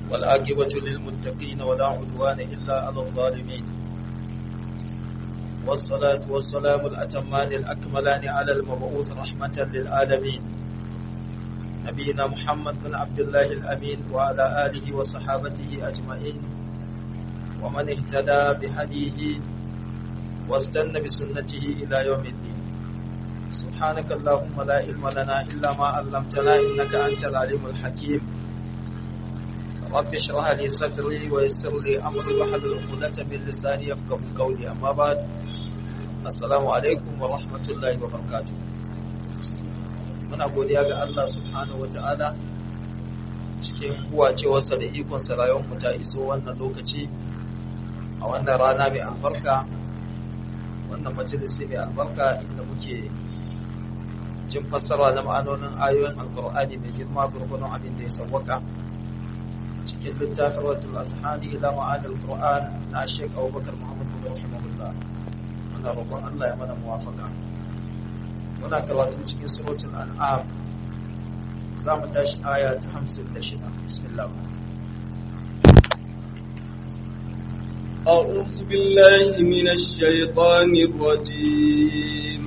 والعاقبة للمتقين ولا عدوان إلا على الظالمين والصلاة والسلام الأتمان الأكملان على المبعوث رحمة للعالمين نبينا محمد بن عبد الله الأمين وعلى آله وصحابته أجمعين ومن اهتدى بهديه واستنى بسنته إلى يوم الدين سبحانك اللهم لا علم لنا إلا ما علمتنا إنك أنت العليم الحكيم رب اشرح لي صدري ويسر لي أمري واحلل عقدة من لساني يفقه قولي أما بعد السلام عليكم ورحمة الله وبركاته muna godiya ga Allah subhanahu wata'ala cikin huwacewarsa da ikonsa rayuwarmu ta iso wannan lokaci a wannan rana mai albarka wannan majalisi mai albarka inda muke jin fassara na ma'anonin ayoyin alkur'ani mai girma gurgunan abin da ya sawwaka cikin littafin wadda ashani ila ma'anar qur'an na shek abubakar muhammad bin rahimahullah muna roƙon Allah ya mana muwafaka muna karatu cikin suratul an'am za mu tashi aya ta 56 bismillah أعوذ بالله من الشيطان الرجيم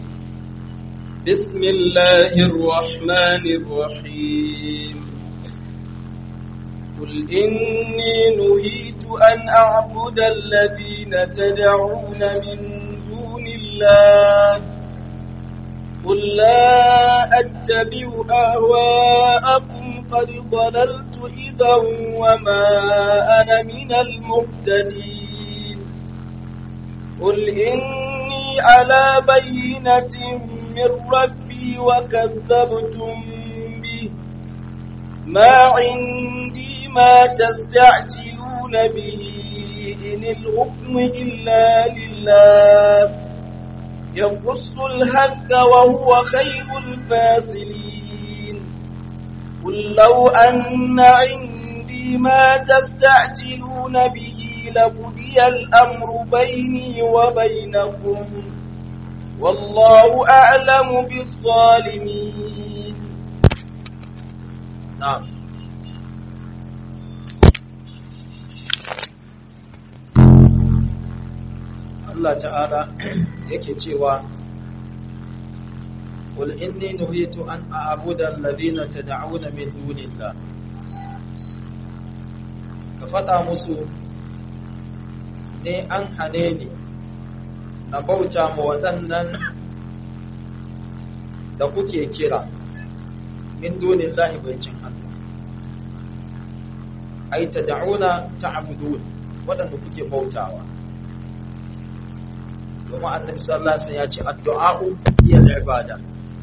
بسم الله الرحمن الرحيم قل إني نهيت أن أعبد الذين تدعون من دون الله قل لا أتبع أهواءكم قد ضللت إذا وما أنا من المهتدين قل إني على بينة من ربي وكذبتم به ما عندي ما تستعجلون به إن الحكم إلا لله يقص الحق وهو خير الفاصلين قل لو أن عندي ما تستعجلون به لقضي الأمر بيني وبينكم والله أعلم بالظالمين نعم Allah ta'ala yake cewa Qul inni nuhitu an a'budu alladhina tad'una min dunillah Ka faɗa musu ne an hane ni na bauta ma waɗannan da kuke kira min dunillahi bai cin Allah ai tad'una ta'budun waɗanda kuke bautawa domin annabi sallallahu alaihi wasallam ya ce addu'a'u hiya al-ibada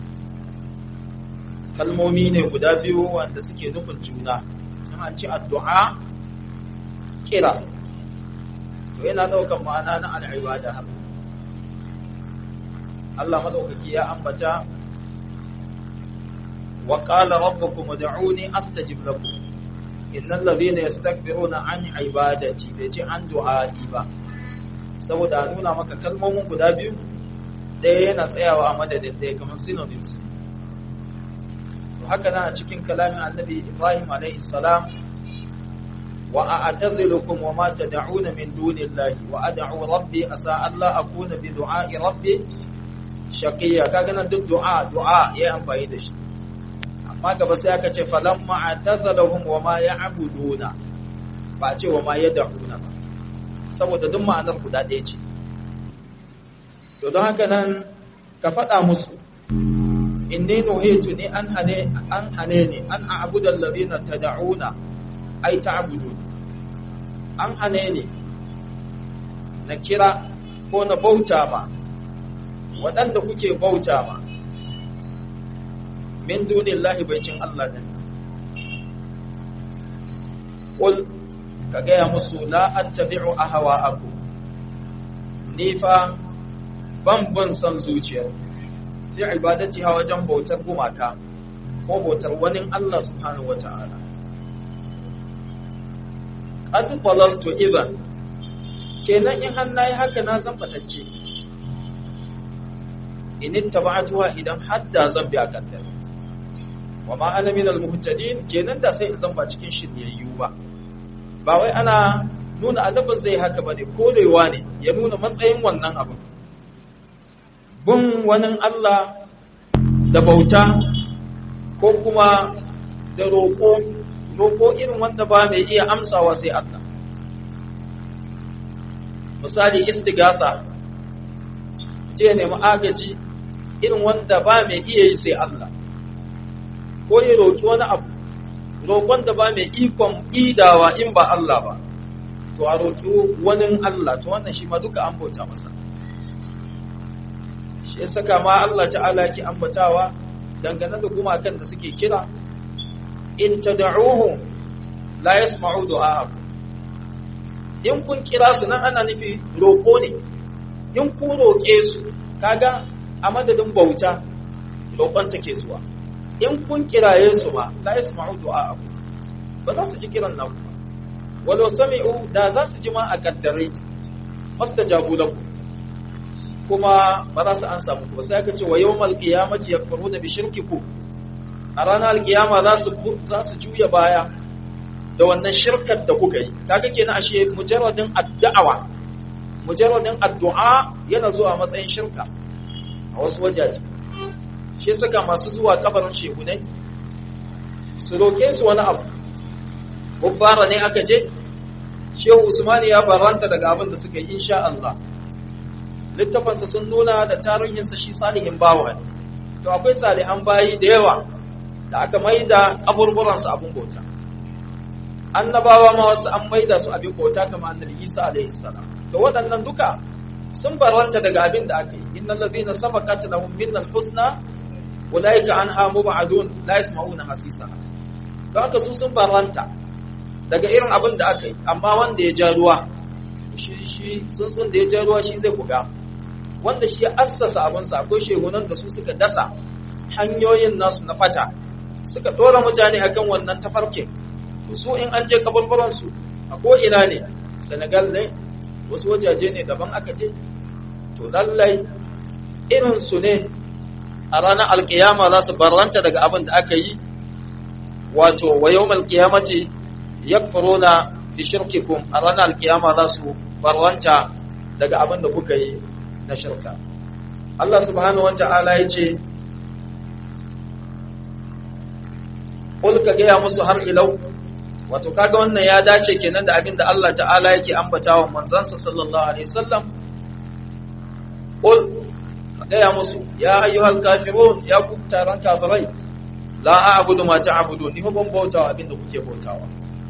kalmomi ne guda biyu wanda suke nufin juna in an ce addu'a kira to yana daukan ma'ana na al-ibada haka Allah madaukaki ya ambata wa qala rabbukum ud'uni astajib lakum innal ladhina yastakbiruna an ibadati bai ce an du'a'i ba saboda a nuna maka kalmomin guda biyu ɗaya yana tsayawa a madadin ɗaya kamar synonyms to haka na a cikin kalamin annabi ibrahim alaihi salam wa a'tazilukum wa ma tad'una min dunillahi wa ad'u rabbi asa alla akuna bi du'a'i rabbi shaqiya kaga nan duk du'a du'a yayi amfani da shi amma gaba sai aka ce falamma a'tazalahum wa ma ya'buduna ba ce wa ma yad'una ba saboda duk ma'anar guda ɗaya ce to don haka nan ka faɗa musu inni nuhitu ni an hane an hane ni an a'budu alladhina tad'una ay ta'budu an hane ni na kira ko na bauta ma waɗanda kuke bauta ma min dunillahi bai cin Allah din qul ka gaya musu la attabi'u ahwa'akum ni fa ban ban san zuciyar fi ibadati ha wajen bautar gumaka ko bautar wani Allah subhanahu wata'ala qad dalaltu idan kenan in har nayi haka na zan fatacce in ittaba'tuha idan hadda zan bi akan ta wa ma ana minal muhtadin kenan da sai in zan ba cikin shiryayyu ba ba wai ana nuna adabin zai haka bane korewa ne ya nuna matsayin wannan abin bin wani Allah da bauta ko kuma da roƙo roƙo irin wanda ba mai iya amsawa sai Allah misali istighatha je nemi agaji irin wanda ba mai iya yi sai Allah ko ya roƙi wani abu roƙon da ba mai ikon idawa in ba Allah ba to a roƙi wani Allah to wannan shi ma duka an bauta masa shi ya saka ma Allah ta'ala ki ambatawa dangane da gumakan da suke kira in tad'uhu la yasma'u du'a'akum in kun kira su nan ana nufi roƙo ne in ku roƙe su kaga a madadin bauta roƙon take zuwa in kun kiraye su ma la yasma'u du'a'akum ba za su ji kiran naku ba walau sami'u da za su ji ma a kaddare mastajabu lakum kuma ba za su ansa muku ba sai aka ce wa yawmal qiyamati yakfuruna bi shirkikum a ranar alkiyama za su za su juya baya da wannan shirkar da kuka yi kaga kenan ashe mujarradin addu'a mujarradin addu'a yana zuwa matsayin shirka a wasu wajaje shi saka masu zuwa kabarin shehunai su roke su wani abu Bubbara ne aka je shehu usmani ya baranta daga abin da suka yi insha Allah littafansa sun nuna da tarihinsa shi salihin bawa ne to akwai salihan bayi da yawa da aka maida kaburburansu abin bauta annabawa ma wasu an maida su abin bauta kamar annabi Isa alaihi salam to waɗannan duka sun baranta daga abin da aka yi innal ladina sabaqat lahum minnal husna ulaika anha mubadun la yasma'una hasisa to haka su sun baranta daga irin abin da aka yi amma wanda ya ja ruwa shi shi tsuntsun da ya ja ruwa shi zai buga wanda shi ya assasa abinsa akwai shehunan da su suka dasa hanyoyin nasu na fata suka ɗora mutane akan wannan tafarkin to su in an je kaburburansu a ko'ina ne senegal ne wasu wajaje ne daban aka je to lallai irinsu ne a ranar alkiyama za su barranta daga abin da aka yi wato wa yau malkiyamaci ya na fi shirkikum a ranar alkiyama za su barranta daga abin da kuka yi na shirka Allah subhanahu wa ta'ala ya ce Kul ka gaya musu har ilau wato kaga wannan ya dace kenan da abin da Allah ta'ala yake ambatawa manzansa sallallahu alaihi wasallam Kul ka gaya musu ya ayyuhal kafirun ya ku taron kafirai la a'budu ma ta'budu ni ban bautawa abin da kuke bautawa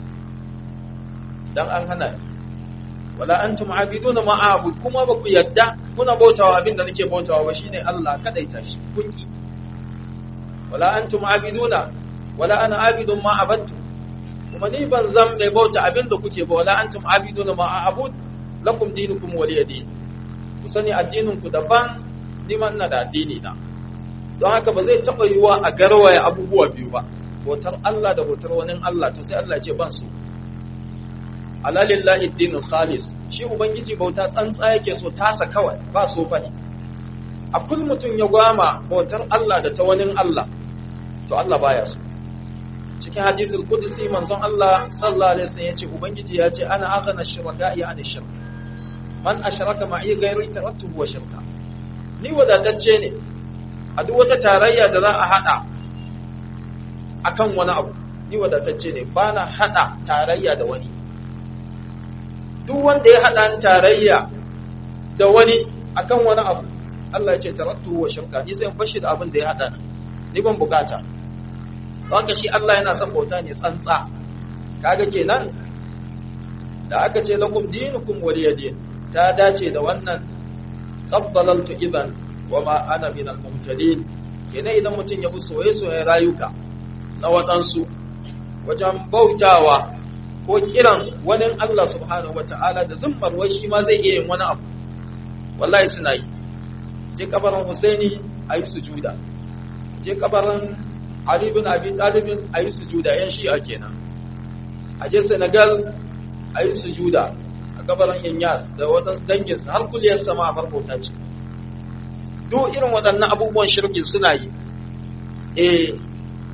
dan an hana wala antum abiduna ma a'bud kuma ba ku yadda kuna bautawa abin da nake bautawa ba shine Allah kadaita shi kunki wala antum abiduna wala ana abidun ma abattu kuma ni ban zan mai bauta abin da kuke ba wala antum abiduna ma a'bud lakum dinukum waliya din ku sani addinin ku daban ni ma ina da addini na don haka ba zai taba yiwa a garwaye abubuwa biyu ba bautar Allah da bautar wani Allah to sai Allah ya ce ban su alalillahi dinul khalis shi ubangiji bauta tsantsa yake so tasa kawai ba so fa ne a kul mutum ya gwama bautar Allah da ta wani Allah to Allah baya so cikin hadithul qudsi manzon Allah sallallahu alaihi wasallam yace ubangiji yace ana aghna shuraka'i an shirk man ashraka ma'i ghairi tarattu wa shirka ni wadatacce ne a duk wata tarayya da za a hada akan wani abu ni wadatacce ne bana hada tarayya da wani duk wanda ya hada tarayya da wani akan wani abu Allah ya ce tarattu wa shirka ni sai in bashi da abin da ya hada ni ban bukata haka shi Allah yana son bauta ne tsantsa kaga kenan da aka ce lakum dinukum waliyadin ta dace da wannan qabbalaltu idan wa ma ana min al-mumtadin kenan idan mutum ya bi soye-soyen rayuka na waɗansu wajen bautawa ko kiran wani Allah subhanahu wata'ala da zimmar wai shi ma zai iya yin wani abu wallahi suna yi je kabarin Husaini ayi sujuda je kabarin Ali bin Abi Talib ayi sujuda yan shi'a kenan a je Senegal ayi sujuda a kabarin Inyas da wadansu danginsa har kuliyar sama a farkota ce duk irin waɗannan abubuwan shirkin suna yi eh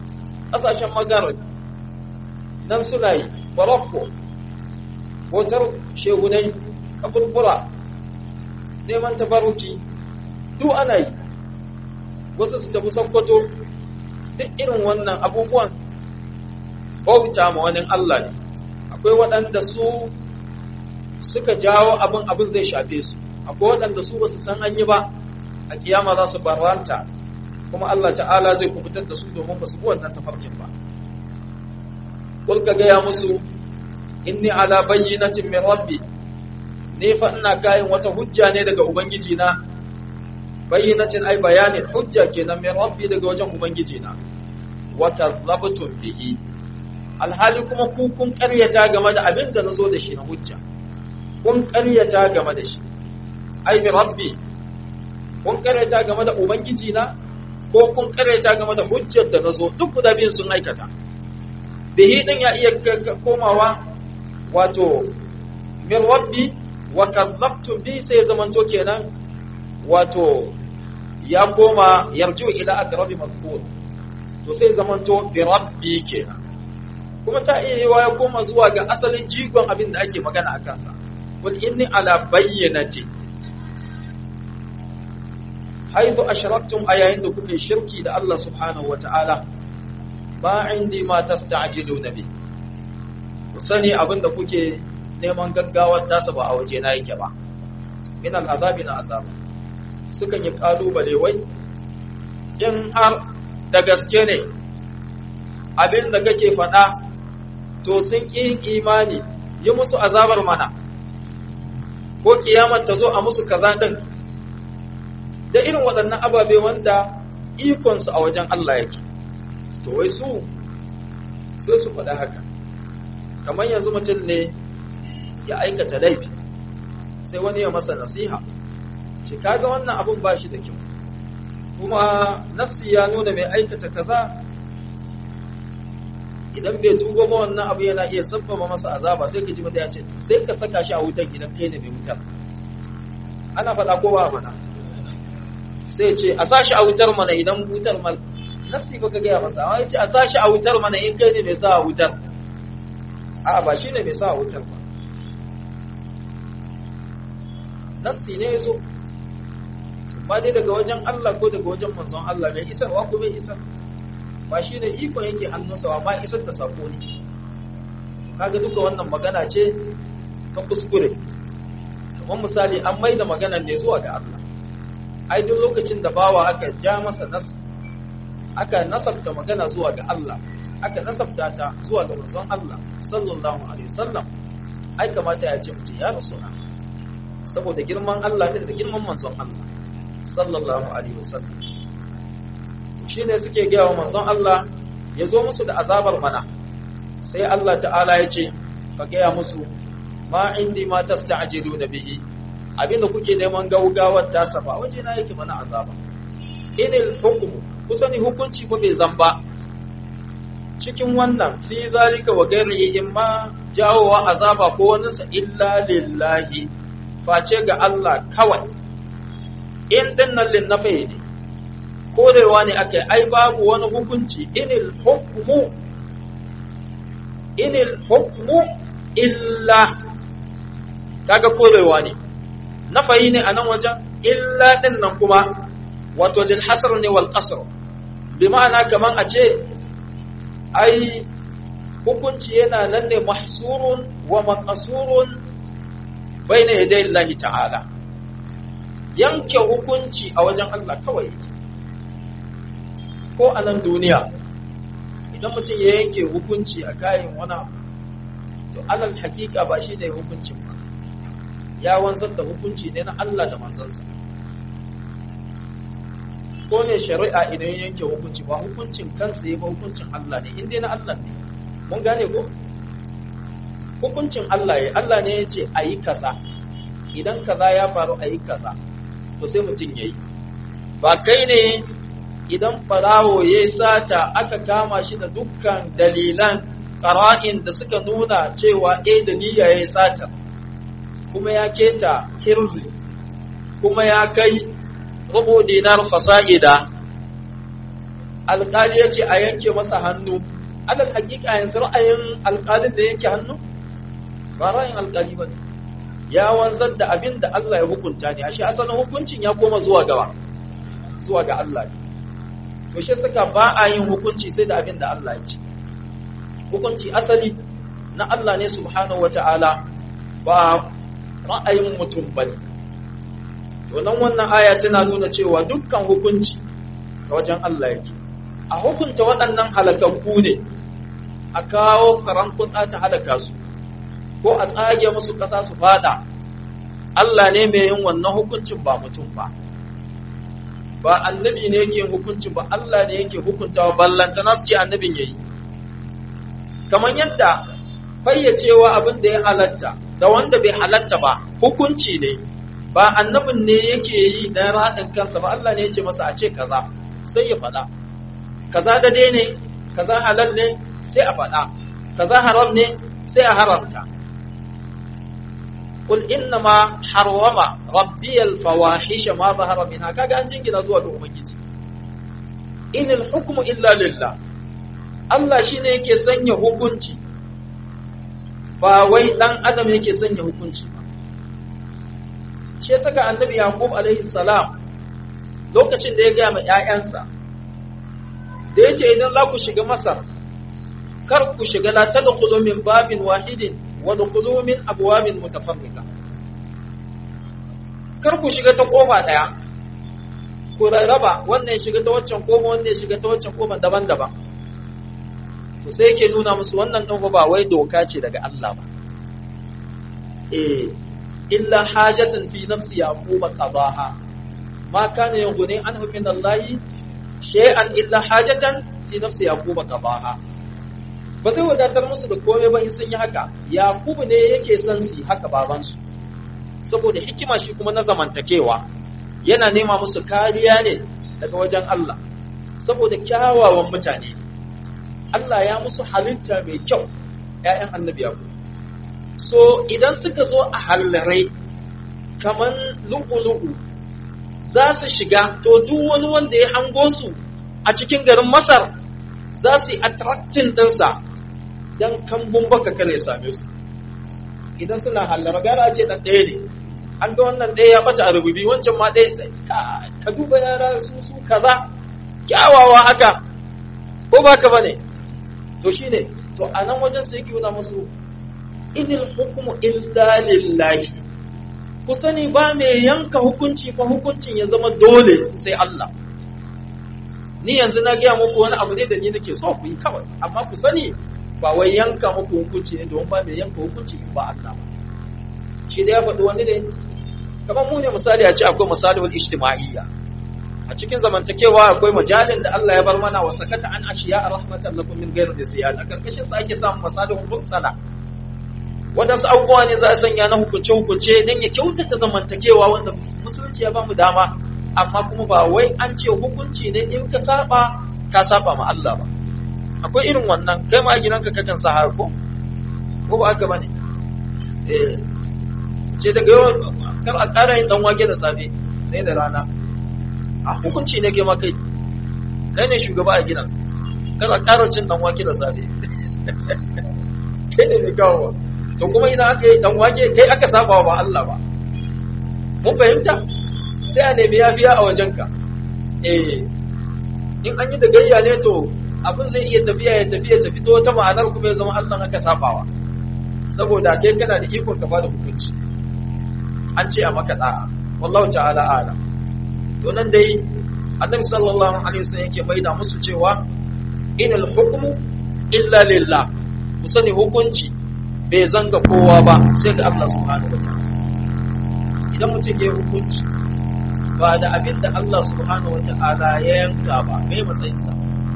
ƙasashen magarib nan suna yi morocco hotar shegunai kaburbura neman tabaruki duk ana yi wasu su tafi sokoto duk irin wannan abubuwan bauta ma wani Allah ne akwai waɗanda su suka jawo abin abin zai shafe su akwai waɗanda su basu san an yi ba a kiyama za su barranta kuma Allah ta'ala zai kubutar da su domin ba su bi wannan tafarkin ba kul ka gaya musu inni ala bayyinatin min rabbi ne fa ina kayan wata hujja ne daga ubangiji na bayyinatin ai bayanin hujja kenan min rabbi daga wajen ubangiji na wa kadzabtum bihi alhali kuma ku kun ƙaryata game da abin da nazo da shi na hujja kun ƙaryata game da shi ai min rabbi kun ƙaryata game da ubangiji na ko kun ƙaryata game da hujjar da nazo duk guda biyun sun aikata bihi din ya iya komawa wato min rabbi wa kadzabtum bi sai zamanto kenan wato ya koma yarju ila aqrabi mazkur to sai zamanto bi rabbi kenan kuma ta iya yiwa ya koma zuwa ga asalin jigon abin da ake magana akan sa qul inni ala bayyinati haithu ashraktum ayayin da kuke shirki da Allah subhanahu wataala ba indi ma tasta'jiluna bi ku sani abin da kuke neman gaggawar tasa ba a waje na yake ba min al'azabi na azab sukan yi kalubale wai in har da gaske ne abin da kake faɗa to sun ƙi imani yi musu azabar mana ko kiyamar ta zo a musu kaza ɗin da irin waɗannan ababe wanda ikonsu a wajen Allah yake to wai su sai su faɗa haka kamar yanzu mutum ne ya aikata laifi sai wani ya masa nasiha ce kaga wannan abun ba shi da kyau kuma nafsi ya nuna mai aikata kaza idan bai tuba ba wannan abu yana iya sabbaba masa azaba sai ka ji mata ya ce sai ka saka shi a wutar gidan kai ne mai wutar ana faɗa ko ba mana sai ce a sa shi a wutar mana idan wutar mal nafsi ba ka gaya masa amma ya ce a sa shi a wutar mana in kai ne mai sa a wutar a ba shi ne mai sa a wutar ba nassi ne ya zo ba dai daga wajen Allah ko daga wajen manzon Allah mai isarwa ko bai isar ba shi ne ikon yake hannunsa ba ma isar da sako ne kaga duka wannan magana ce ta kuskure kamar misali an mai da maganar ne zuwa ga Allah ai duk lokacin da bawa aka ja masa nas aka nasabta magana zuwa ga Allah aka nasabta ta zuwa ga manzon Allah sallallahu alaihi wasallam ai kamata ya ce mutum ya rasu saboda girman Allah din da girman manzon Allah sallallahu alaihi wasallam shine suke gaya wa manzon Allah ya zo musu da azabar mana sai Allah ta'ala ya ce ka gaya musu ma indi ma tasta'jiluna bihi abinda kuke neman gaugawar tasa ba waje na yake mana azaba inil hukmu kusani hukunci ko bai zamba cikin wannan fi zalika wa ghairihi imma jawowa azaba ko wani sa illa lillahi face ga Allah kawai in dinnan lin nafi ne korewa ne ake ai babu wani hukunci inil hukmu inil hukmu illa kaga korewa ne nafayi ne a nan wajen illa din nan kuma wato lil hasr ne wal qasr bi ma'ana kaman a ce ai hukunci yana nan ne mahsurun wa maqsurun baina yaday Allah ta'ala yanke hukunci a wajen Allah kawai ko a nan duniya idan mutum ya yanke hukunci a kayan wani abu to alal hakika ba shi ne hukuncin ba ya wanzar da hukunci ne na Allah da manzansa ko ne shari'a idan yanke hukunci ba hukuncin kansa ya ba hukuncin Allah ne inda na Allah ne mun gane ko hukuncin Allah ya Allah ne ya ce a yi kaza idan kaza ya faru a yi kaza to sai mutum ya yi ba kai ne idan farawo ya sata aka kama shi da dukkan dalilan ƙara'in da suka nuna cewa e da niyya ya sata kuma ya keta hirzi kuma ya kai rubu dinar fasa'ida alƙali ya ce a yanke masa hannu alal hakika yanzu ra'ayin alƙalin da yanke hannu ba ra'ayin alƙali ba ya wanzar da abin da Allah ya hukunta ne ashe asalin hukuncin ya koma zuwa gaba zuwa ga Allah ne to shi suka ba a yin hukunci sai da abin da Allah ya ce hukunci asali na Allah ne subhanahu wata'ala ba ra'ayin mutum bane to nan wannan aya tana nuna cewa dukkan hukunci ga wajen Allah yake a hukunta waɗannan halakakku ne a kawo karan kutsa ta halaka su ko a tsage musu ƙasa su fada Allah ne mai yin wannan hukuncin ba mutum ba ba annabi ne yake yin hukuncin ba Allah ne yake hukuntawa ballanta nasu ce annabin yayi kamar yadda fayyacewa abin da ya halatta da wanda bai halatta ba hukunci ne ba annabin ne yake yi dan raɗin kansa ba Allah ne ya ce masa a ce kaza sai ya faɗa kaza da dai ne kaza halal ne sai a faɗa kaza haram ne sai a haramta قل إنما حرم ربي الفواحش ما ظهر منها kaga an jingina zuwa ga ubangiji inil hukmu illa lillah Allah shine yake sanya hukunci ba wai dan adam yake sanya hukunci ba shi saka annabi yaqub alaihi salam lokacin da ya ga ma ƴaƴansa da yace idan za ku shiga masar kar ku shiga la tadkhulu min babin wahidin wa dkhulu min abwabin mutafarriqa kar ku shiga ta kofa daya ku rarraba wannan ya shiga ta waccan kofa wannan ya shiga ta waccan kofa daban-daban to sai yake nuna musu wannan dan ba wai doka ce daga Allah ba eh illa hajatan fi nafsi yaquba qadaha ma kana yughni anhu min Allah shay'an illa hajatan fi nafsi yaquba qadaha ba zai wadatar musu da komai ba in sun yi haka yakubu ne yake son su haka babansu saboda hikima shi kuma na zamantakewa yana nema musu kariya ne daga wajen Allah saboda kyawawan mutane Allah ya musu halitta mai kyau ‘ya'yan annabi yaku so idan suka zo a hallare kaman lu'u-lu'u za su shiga to duk wani wanda ya hango su a cikin garin masar za su yi attracting ɗinsa don kambun baka kare same su idan suna hallara gara ce ɗan ɗaya ne an ga wannan ɗaya ya bata a rububi wancan ma ɗaya sai ka duba yara su su kaza kyawawa haka ko ba ka bane to shine to a nan wajen sai yake nuna musu inil hukmu illa lillahi ku sani ba mai yanka hukunci fa hukuncin ya zama dole sai Allah ni yanzu na gaya muku wani abu ne da ni nake so ku yi kawai amma ku sani ba wai yanka muku hukunci ne domin ba mai yanka hukunci ba Allah ba shi da ya faɗi wani ne kamar mu ne misali a ce akwai misali wal ijtima'iyya a cikin zamantakewa akwai majalin da Allah ya bar mana wa sakata an ashiya rahmatan lakum min ghairi nisyan a karkashin sa ake samun masalihul mursala wadansu abubuwa ne za a sanya na hukunce hukunce don ya kyautata zamantakewa wanda musulunci ya ba mu dama amma kuma ba wai an ce hukunci ne in ka saba ka saba ma Allah ba akwai irin wannan kai ma gidanka kakan sa har ko ko ba haka bane eh ce daga yau kar a ƙara yin dan wake da safe sai da rana a hukunci ne kai ma kai kai ne shugaba a gidan kar a ƙara cin dan wake da safe kai ne mai kawo to kuma idan aka yi dan wake kai aka saba ba Allah ba mun fahimta sai a nemi yafiya a wajenka eh in an yi da gayya ne to abin zai iya tafiya ya tafiya ta fito wata ma'anar kuma ya zama Allah aka sabawa saboda kai kana da ikon ka bada hukunci an ce a maka da'a wallahu ta'ala ala to nan dai annabi sallallahu alaihi wasallam yake baida musu cewa inal hukmu illa lillah ku sani hukunci bai zanga kowa ba sai ga Allah subhanahu wataala idan mutum ya hukunci ba da abin da Allah subhanahu wata'ala ya yanka ba mai matsayinsa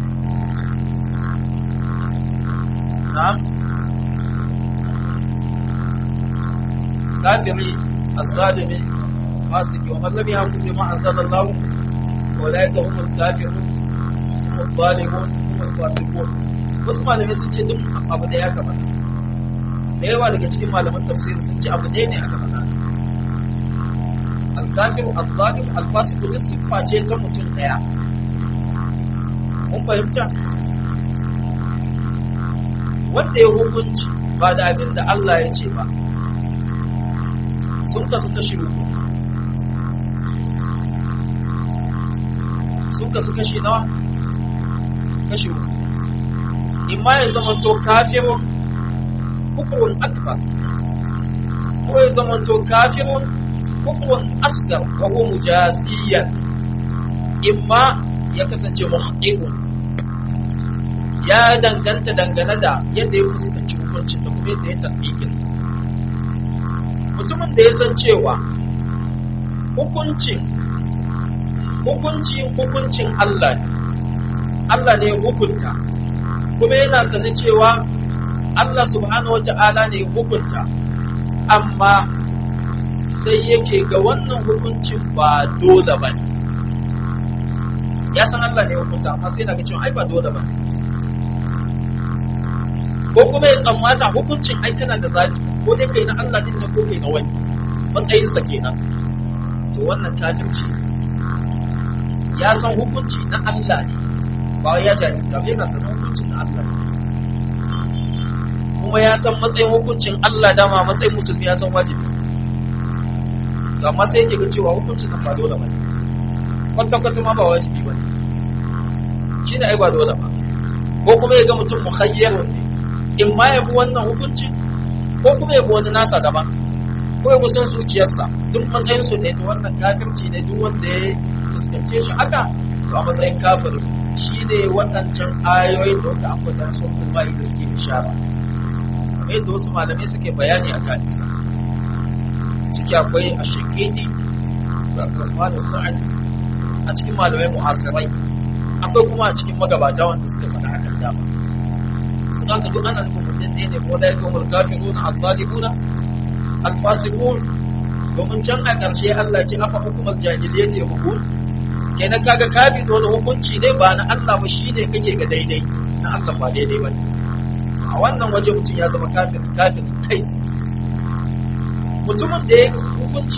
na kafiri azzalimi fasiki wa mallami ya kuma ma anzalallahu wa la yasa humul kafirun humul zalimun humul fasiqun wasu malamai sun ce duk abu da ya kamata da yawa daga cikin malaman tafsiri sun ce abu ɗaya ne aka faɗa alkafiru al-zalim al-fasiqu duk siffa ce ta mutum daya mun fahimta wanda ya hukunci ba da abin da Allah ya ce ba sun kasu kashi uku sun kasu kashi nawa kashi uku imma ya zamanto kafirun kufrun akbar ko ya zamanto kafirun kufrun asgar wa huwa mujaziyan imma ya kasance muhqiqun ya danganta dangane da yadda ya fuskanci hukuncin da kuma yadda ya tafikin sa mutumin da ya san cewa hukuncin hukuncin hukuncin Allah ne Allah ne ya hukunta kuma yana sane cewa Allah subhanahu wata'ala ne ya hukunta amma sai yake ga wannan hukuncin ba dole ba ne ya san Allah ne ya hukunta amma sai daga cewa ai ba dole ba ko kuma ya tsammata hukuncin ai kana da zabi ko dai kai na Allah din ne ko kai na wani matsayinsa kenan to wannan kafirci ya san hukunci na Allah ne ba ya jahilta ba yana sanin hukuncin na Allah kuma ya san matsayin hukuncin Allah dama matsayin musulmi ya san wajibi to amma sai yake ga cewa hukuncin nan ba dole ba ne kwata kwata ma ba wajibi ba ne shi ne ai ba dole ba ko kuma ya ga mutum muhayyarun ne in ma ya bi wannan hukuncin ko kuma ya bi wani nasa daban ko ya bi son zuciyarsa duk matsayin su ne to wannan kafirci ne duk wanda ya fuskance shi haka to a matsayin kafir shi ne waɗancan ayoyin da wanda akwai dan sautin bayi da suke bishara kamar yadda wasu malamai suke bayani a kan isa ciki akwai a shekini da abdulrahman sa'ad a cikin malamai mu'asirai akwai kuma a cikin magabata wanda suka faɗa hakan dama za ka duk ana nufin mutum ɗaya ne ko da ya kuma kafiruna al-zalimuna al-fasiqun domin can a ƙarshe Allah ce afa hukumar jahiliyyati ya hukun kenan kaga ka bi wani hukunci ne ba na Allah ba shine kake ga daidai na Allah ba daidai ba a wannan waje mutum ya zama kafir kafir kai mutumin da ya hukunci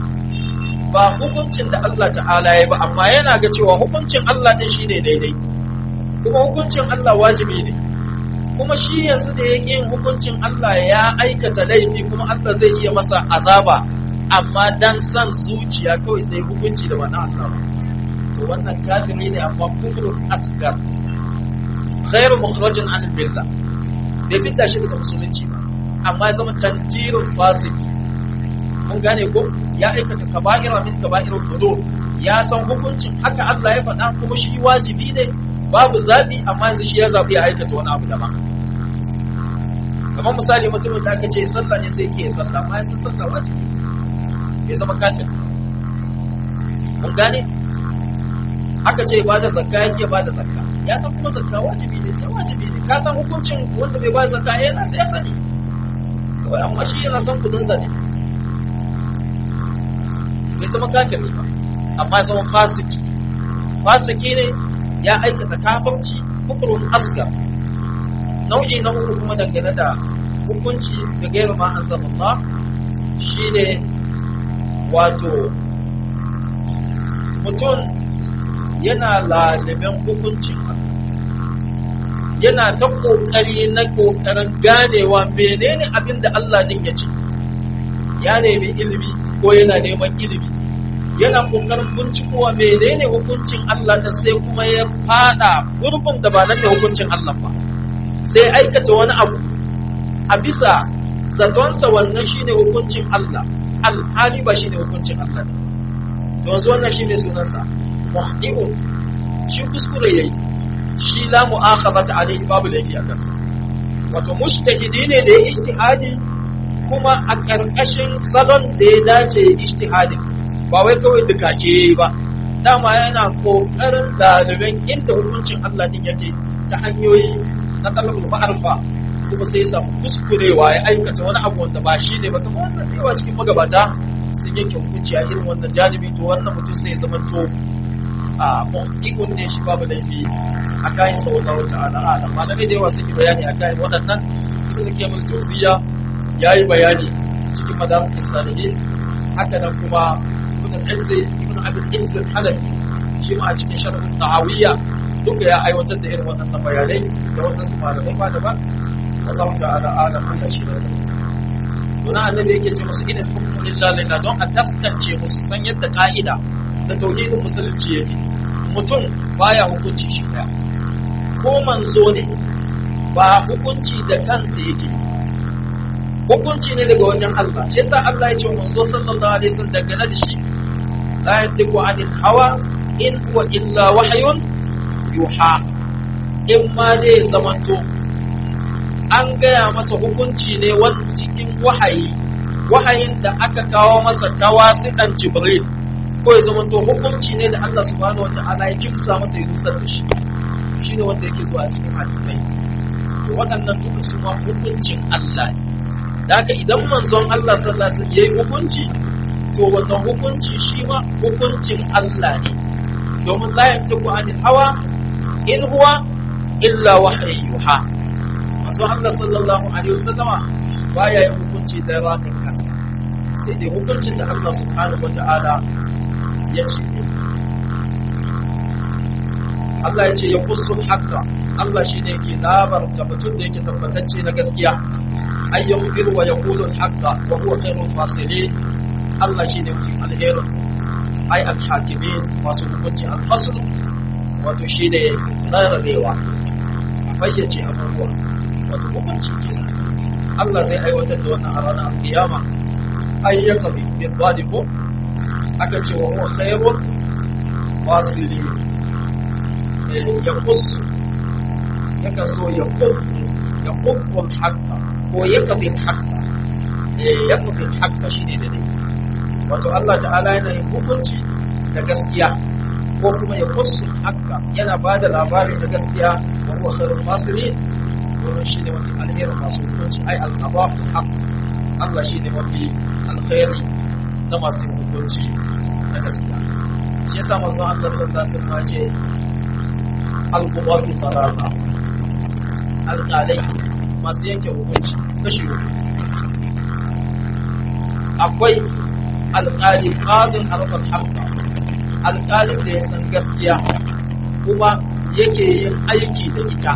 ba hukuncin da Allah ta'ala ya ba amma yana ga cewa hukuncin Allah din shine daidai kuma hukuncin Allah wajibi ne kuma shi yanzu da ya yin hukuncin Allah ya aikata laifi kuma Allah zai iya masa azaba amma dan san zuciya kawai sai hukunci da wannan Allah to wannan kafiri ne amma kufrun asgar ghairu mukhrajin an billah bai fitta shi daga musulunci ba amma ya zama tantirun fasiki mun gane ko ya aikata kaba'ira min kaba'irul dhunub ya san hukuncin haka Allah ya faɗa kuma shi wajibi ne babu zabi amma yanzu shi ya zabi ya aikata wani abu daban kamar misali mutumin da aka ce sallah ne sai ke sallah amma ya san sallah wajibi bai zama kafin mun gane aka ce ba da zakka yake ba da zakka ya san kuma zakka wajibi ne ce wajibi ne ka san hukuncin wanda bai ba da zakka yana sai ya sani kawai amma shi yana san kudin sa ne bai zama kafin ba amma ya zama fasiki fasiki ne ya aikata kafirci kufrun asgar nau'i na uku kuma dangane da hukunci da gairu ma an Allah shine wato mutum yana lalimin hukuncin yana ta ƙoƙari na ƙoƙarin ganewa menene abin da Allah din ya ce ya nemi ilimi ko yana neman ilimi yana ƙoƙarin bincikowa menene hukuncin Allah din sai kuma ya fada gurbin da ba nan da hukuncin Allah ba sai aikata wani abu a bisa zatonsa wannan shine hukuncin Allah alhali ba shine hukuncin Allah ne to yanzu wannan shine sunansa muhdi'un shi kuskure yayi shi la mu'akhadata alayhi babu laifi a kansa wato mujtahidi ne da ya ijtihadi kuma a karkashin salon da ya dace ijtihadi ba wai kawai dukake ba dama yana kokarin daliban inda hukuncin Allah din yake ta hanyoyi na talabul ma'arfa kuma sai ya samu kuskurewa ya aikata wani abu wanda ba shi ne ba kamar wannan yawa cikin magabata sun yanke hukunci a irin wannan janibi to wannan mutum sai ya zama to a muhqiqun ne shi babu laifi a kayan sa wallahu ta'ala alam malamai da yawa sun yi bayani a kayan waɗannan ibn kemul tawziya yayi bayani cikin madamakin salihin haka nan kuma ibn al-izz ibn abd al-izz al-hanafi shi ma a cikin sharh tahawiyya duka ya aiwatar da irin waɗannan bayanai da waɗansu malamai ba da ba Allah ta'ala alam Allah shi da Tuna annabi yake ce musu ina hukmu illa lillah don a taskance musu san yadda ka'ida da tauhidin musulunci yake mutum baya hukunci shi ɗaya ko manzo ne ba hukunci da kansa yake hukunci ne daga wajen Allah shi yasa Allah ya ce manzo sallallahu alaihi wasallam dangane da shi la yantiqu anil hawa in huwa illa wahyun yuha in ma dai zamanto an gaya masa hukunci ne wani cikin wahayi wahayin da aka kawo masa ta wasiɗan jibril ko ya zamanto hukunci ne da Allah subhanahu wa ta'ala ya kimsa masa ya nusar da shi shi ne wanda yake zuwa cikin hadisai to waɗannan duka su ma hukuncin Allah ne da haka idan manzon Allah sallallahu alaihi wasallam yayi hukunci to wannan hukunci shi ma hukuncin Allah ne domin la yantiqu anil hawa in huwa illa wahyi yuha manzon Allah sallallahu alaihi wasallama baya yin hukunci da rakin kansa sai dai hukuncin da Allah subhanahu wataala ya ce Allah ya ce ya kusu haka Allah shi ne ke labarta mutum da yake tabbatacce na gaskiya an yi hukiru wa ya kulun haka wa huwa khairun fasilin Allah shi ne mafi alherin ai alhakimin masu hukunci alfasul wato shi ne rarrabewa a fayyace abubuwa wato hukunci ke Allah zai aiwatar da wannan a ranar alkiyama ayyaka bi bin ko aka ce wa huwa khairun fasilin ya kusu yakan zo ya kusu ya kubbul haqqa ko ya kabil haqqa ya kabil haqqa shine da dai wato Allah ta'ala yana yin hukunci da gaskiya ko kuma ya kusu haqqa yana ba da labari da gaskiya wa huwa khairul fasirin wannan shine mafi alherin masu hukunci ai al-qada'u haqq Allah shine mafi alkhairi na masu hukunci da gaskiya shi yasa manzon Allah sallallahu alaihi wasallam ya ce alƙubatu talata alƙalai masu yanke hukunci kashi uku akwai alƙali ƙadin harkar harka alƙalin da ya san gaskiya kuma yake yin aiki da ita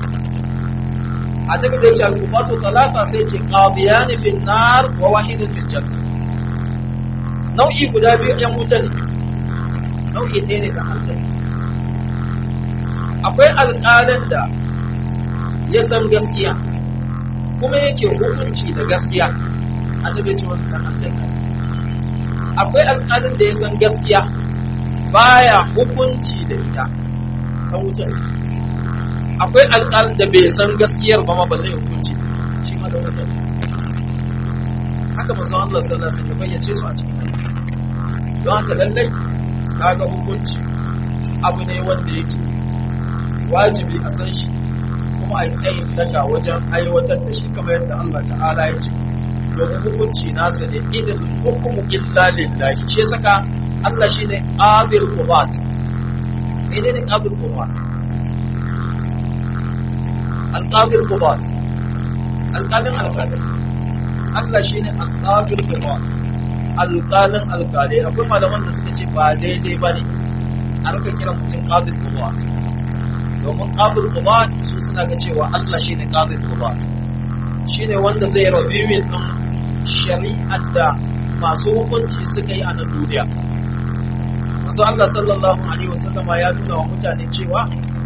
a tabi da ce alƙubatu talata sai ce ƙadiyani fil nar wa wahidin fil janna nau'i guda biyu yan wuta ne nau'i ɗaya ne da aljanna akwai alƙalin da ya san gaskiya kuma yake hukunci da gaskiya a tabi ce wani ɗan aljanna akwai alƙalin da ya san gaskiya baya hukunci da ita ta wuce akwai alƙalin da bai san gaskiyar ba ma ba zai hukunci shi ma da wuce haka manzon Allah sallallahu alaihi wasallam ya bayyace su a cikin don haka lallai kaga hukunci abu ne wanda yake wajibi a san shi kuma a yi tsayin daga wajen aiwatar da shi kamar yadda Allah ta'ala ya ce domin hukunci nasa ne idan hukumu illa lillahi shi saka Allah shine qadir qubat ne ne qadir qubat al-qadir qubat al-qadir al-qadir Allah shine al-qadir qubat alƙalin alƙalai akwai malaman da suka ce ba daidai ba ne a rika kiran mutum qadir qubat domin qadir qubat su suna ga cewa Allah shine qadir qubat shine wanda zai reviewing din shari'ar da masu hukunci suka yi a nan duniya manzo Allah sallallahu alaihi wasallama ya nuna wa mutane cewa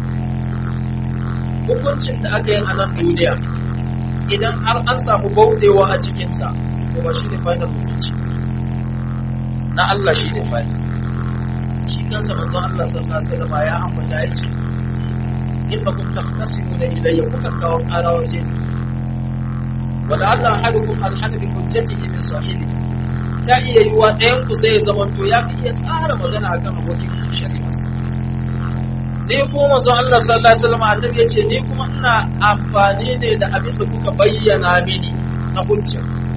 hukuncin da aka yi a nan duniya idan har an samu baudewa a cikinsa to ba shi ne final hukunci na Allah shi ne final shi kansa manzo Allah sallallahu alaihi wasallama ya ambata ya ce innakum taqtasimuna ilayya kuka kawo ƙara waje wala Allah ahadukum alhana bi hujjatihi min sahibi ta iya yiwa ɗayan ku sai ya zamanto ya fi iya tsara magana akan abokin shari'arsa ni kuma manzo Allah sallallahu alaihi wasallam annabi yace ni kuma ina amfani ne da abin da kuka bayyana mini na hujja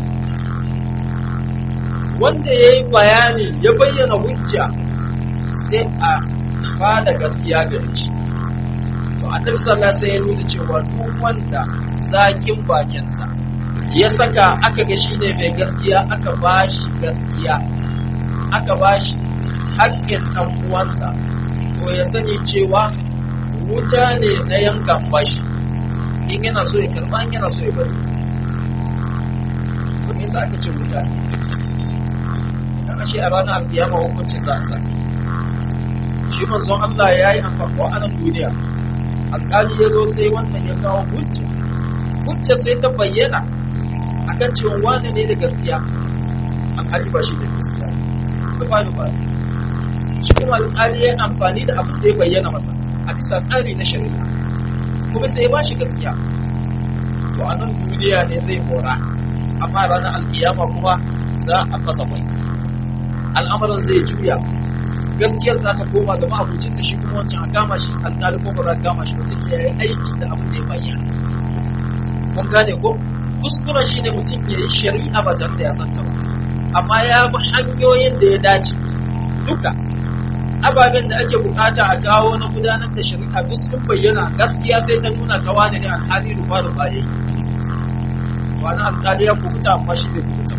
wanda yayi bayani ya bayyana hujja sai a bada gaskiya gare shi to annabi sallallahu alaihi wasallam ya nuna cewa duk wanda zakin bakinsa ya saka aka ga shi ne mai gaskiya aka ba shi gaskiya aka ba shi haƙƙin ɗan uwansa to ya sani cewa wuta ne na yankan bashi in yana so ya karba in yana so ya bari to me yasa aka ce wuta idan ashe a ranar alkiyama hukuncin za a sa shi manzon Allah ya yi amfani a nan duniya alƙali ya zo sai wannan ya kawo hujja hujja sai ta bayyana akan cewa wani ne da gaskiya alhali ba shi da gaskiya ba ba ba shi kuma alƙali ya amfani da abin da ya bayyana masa a bisa tsari na shari'a kuma sai ya ba shi gaskiya to a nan duniya ne zai kora amma ranar alkiyama kuma za a fasa mai al'amarin zai juya gaskiyar za ta koma ga ma'abucin ta shi kuma wancan a kama shi alƙali ko ba za a kama shi mutum ya yi aiki da abin da ya bayyana kun gane ko kuskuren shi ne mutum ya yi shari'a ba tare da ya santa ba amma ya bi hanyoyin da ya dace duka ababen da ake bukata a kawo na gudanar da shari'a duk sun bayyana gaskiya sai ta nuna ta wane ne alhali rufa rufa ya yi wani alkali ya kubuta amma shi bai kubuta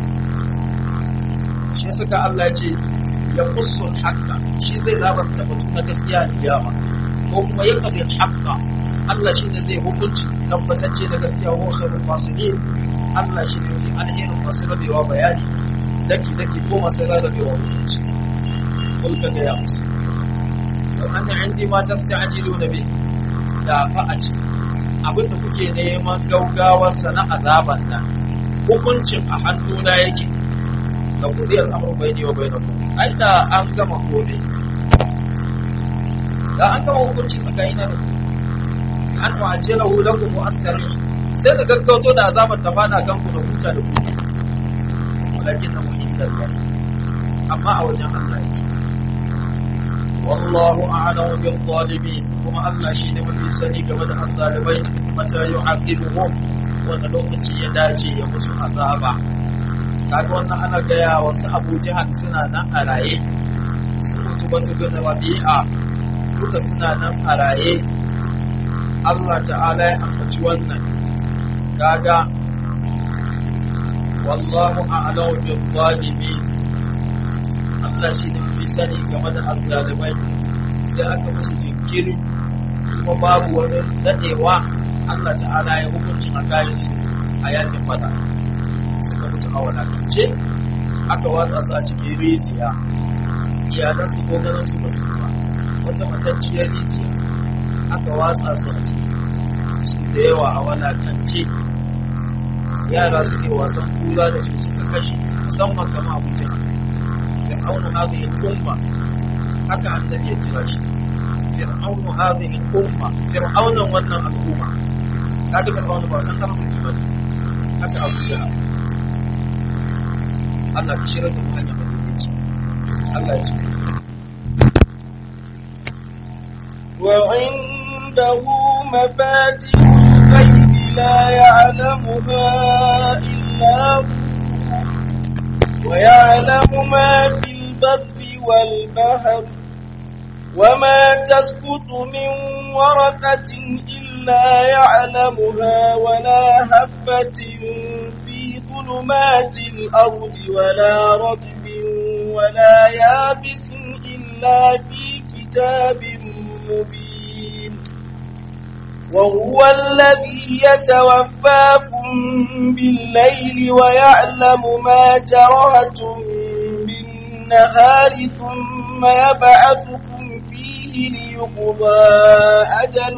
shi suka Allah ya ce ya kusur haƙƙa shi zai labarta batu na gaskiya a kiyama ko kuma ya kadir haƙƙa Allah shi ne zai hukunci tabbatacce da gaskiya wa khairul fasirin Allah shi ne mafi alherin masu rabewa bayani daki daki ko masu rarrabewa hukunci قل كذا يا موسى لو أن عندي ما تستعجلون به da fa a ce abin da kuke neman gaugawarsa na azaban nan hukuncin a hannuna yake da kudiyar amur bai ne wa bai na ai da an gama kome da an gama hukunci tsakanin da an wa ajiyar hulakum wa askari sai da gaggauto da azabar ta fada kanku da huta da ku walakin na muhimmar amma a wajen Allah yake والله أعلم بالظالمين كما الله شيء mafi sani game da azzalibai mata yu'aqibuhum wanda lokaci ya dace ya musu azaba kaga wannan ana gaya wasu Abu Jahal suna nan a raye su mutu batu bin Rabi'a duka suna nan a raye Allah ta'ala ya ambaci wannan kaga wallahu a'lamu bil zalimin Allah shi ne mafi sani game da azzalimai sai aka musu jinkiri kuma babu wani daɗewa Allah ta'ala ya hukunci a kayan su a yakin fada suka mutu a wadatance aka watsa su a cikin rijiya iyalan su ko ganin su basu ba wata matacciyar rijiya aka watsa su a ciki su da yawa a wadatance yara suke wasan kula da su suka kashe musamman kama abuja فرعون هذه الأمة حتى عن النبي الجراش فرعون هذه الأمة فرعون ونا الأمة هذا فرعون بعد أن ترى الإيمان حتى أبو جهل الله بشرة مهنة مدينة الله يسمع وعنده مفاتيح الغيب لا يعلمها إلا هو ويعلم ما في البر والبحر وما تسقط من ورقة إلا يعلمها ولا هبة في ظلمات الأرض ولا رطب ولا يابس إلا في كتاب مبين وهو الذي يتوفاكم بالليل ويعلم ما جرهتم بالنهار ثم يبعثكم فيه ليقضى أجل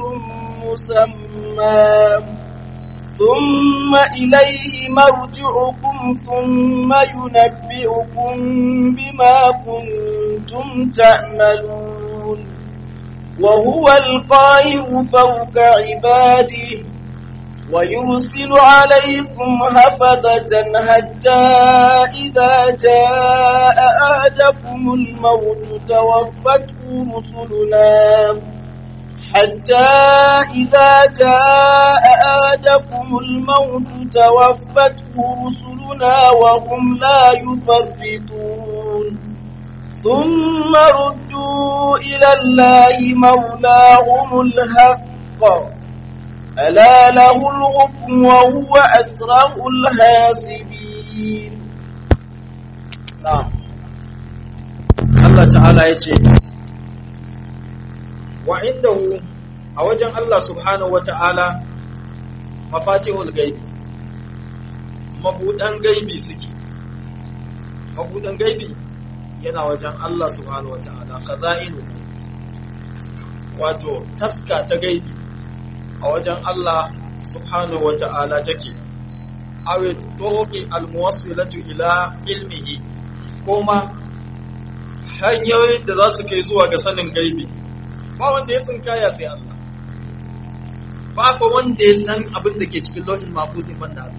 مسمى ثم إليه مرجعكم ثم ينبئكم بما كنتم تعملون وهو القاهر فوق عباده ويرسل عليكم هفظة حتى إذا جاء أهدكم الموت توفته رسلنا حتى إذا جاء أهدكم الموت توفته رسلنا وهم لا يفرطون ثم ردوا إلى الله مولاهم الحق ألا له الحكم وهو أسرع الحاسبين نعم الله تعالى يجي وعنده a wajen Allah subhanahu wata'ala mafatihul gaibi mabudan gaibi suke mabudan gaibi yana wajen Allah subhanahu wata'ala khaza'inu wato taska ta gaibi a wajen Allah subhanahu wata'ala take awi turuqi almuwassilatu ila ilmihi kuma hanyoyin da za su kai zuwa ga sanin gaibi ba wanda ya tsinkaya sai Allah ba fa wanda ya san abin da ke cikin lauhin mafusin banda Allah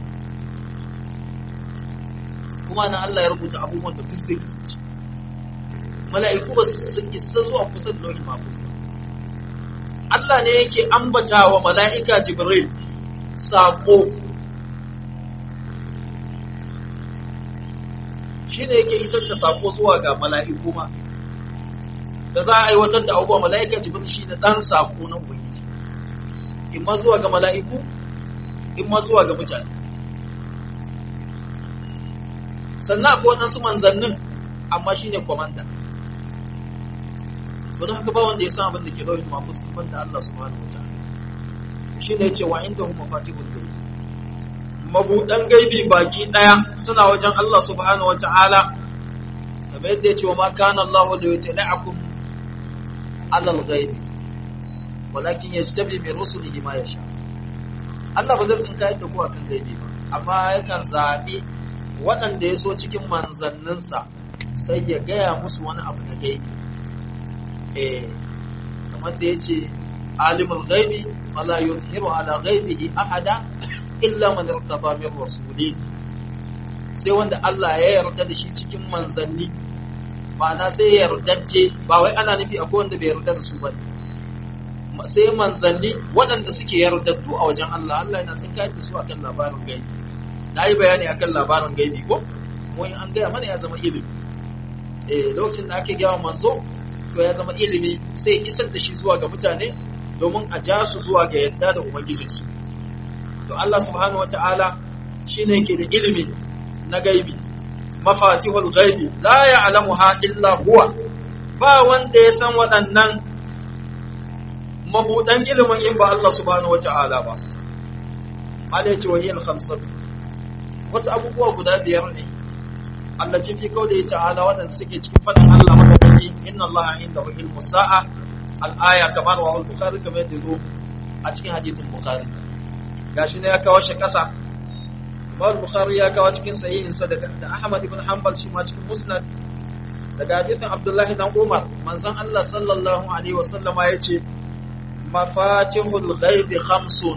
kuma na Allah ya rubuta abubuwan da duk sai kasance mala'iku ba su isa zuwa kusa da lauhin mafusin Allah ne yake ambata wa mala'ika Jibril saƙo shi ne yake isar da saƙo zuwa ga mala'iku ma da za a aiwatar da abubuwa mala'ika Jibril shi ne ɗan saƙo na Ubangiji in ma zuwa ga mala'iku in ma zuwa ga mutane sannan akwai waɗansu manzannin amma shi ne kwamanda to don haka ba wanda ya san abin da ke lauhin mafus ban da Allah subhanahu wa ta'ala shi ne ce wa inda huma fatihul gaibi mabudan gaibi baki daya suna wajen Allah subhanahu wa ta'ala kamar yadda ya ce wa ma kana Allah da yutla'akum ala al-ghaibi walakin yajtabi min rusulihi ma yasha Allah ba zai tsinka yadda ku akan gaibi ba amma yakan zabi waɗanda ya so cikin manzanninsa sai ya gaya musu wani abu na gaibi eh kamar da yace alimul ghaibi wala yuzhiru ala ghaibihi ahada illa man irtada min rasulin sai wanda Allah ya yarda da shi cikin manzanni ma'ana sai ya yardace ba wai ana nufi akwai wanda bai yarda da su ba sai manzanni waɗanda suke yardattu a wajen Allah Allah yana tsinka da su akan labarin gaibi na yi bayani akan labarin gaibi ko kuma an gaya mana ya zama ilimi eh lokacin da ake gaya manzo to ya zama ilimi sai isar da shi zuwa ga mutane domin a ja su zuwa ga yadda da ubangijinsu to Allah subhanahu wata'ala shine yake da ilimi na gaibi mafatihul gaibi la ya'lamuha illa huwa ba wanda ya san waɗannan mabudan ilimin in ba Allah subhanahu wata'ala ba Allah ya ce wa hiyal khamsatu wasu abubuwa guda biyar ne Allah ce fi kawai ta'ala waɗanda suke cikin faɗin Allah madadani inna Allah indahu ilmu sa'a al-aya kamar wa al-bukhari kamar yadda zo a cikin hadithin bukhari gashi ne ya kawo shi kasa Imam Bukhari ya kawo cikin sahihinsa daga da Ahmad ibn Hanbal shi ma cikin Musnad daga hadithin Abdullah dan Umar manzon Allah sallallahu alaihi wasallama yace mafatihul ghaibi khamsun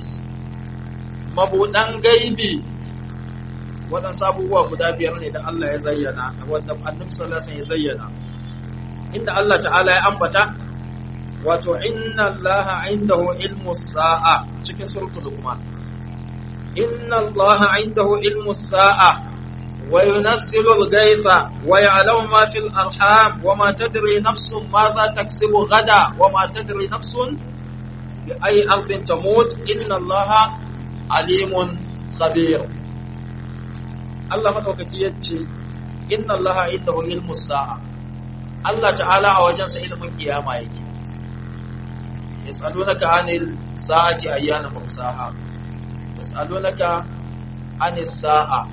mabudan gaibi waɗansu abubuwa guda biyar ne da Allah ya zayyana wanda annabi sallallahu alaihi ya zayyana inda Allah ta'ala ya ambata wato inna Allah indahu ilmu sa'a cikin suratul luqman inna Allah indahu ilmu sa'a wa yunazzilu al-ghaytha wa ya'lamu ma fil arham wa ma tadri nafsun madha taksibu gada wa ma tadri nafsun bi ayi ardin tamut inna Allah alimun khabir Allah maɗaukaki ya ce, Inna Allah inda hu ilmu sa'a, Allah ta'ala a wajensa ilmin kiyama yake. Ya tsalo naka anil sa'ati ayyana mursaha, ya tsalo naka anil sa'a,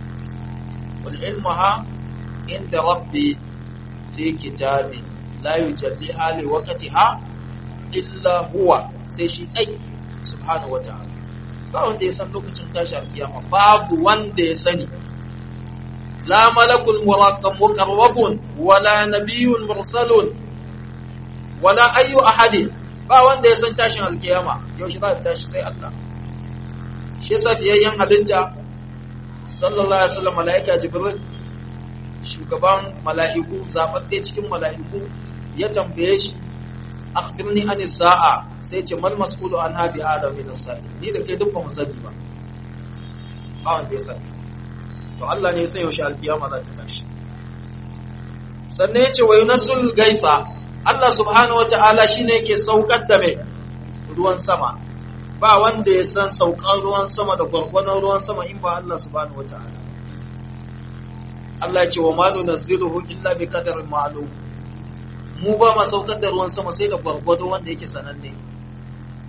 wal ilmu ha inda rabbi fi kitabi la yujalli hali wakati ha illa huwa sai shi ɗai subhanahu wa ta'ala. Ba wanda ya san lokacin tashi kiyama babu wanda ya sani. لا ملك مقرب ولا نبي مرسل ولا أي أحد ba wanda ya san tashin alkiyama yaushe za ta tashi sai Allah shi yasa fiyayyen halitta sallallahu alaihi wasallam malaika jibril shugaban mala'iku zababbe cikin mala'iku ya tambaye shi akhbirni an sa'a sai ce mal mas'ulu an habi adam min as-sa'i ni da kai duk ba mu sani ba ba wanda ya sani to Allah ne sai yaushe alkiyama za ta tashi sannan yace wa yunsul gaifa Allah subhanahu wataala shine yake saukar da mai ruwan sama ba wanda ya san saukar ruwan sama da gwargwadon ruwan sama in ba Allah subhanahu wataala Allah ya ce wa ma nunzilu illa bi qadarin ma'lum mu ba ma saukar da ruwan sama sai da gwargwado wanda yake sananne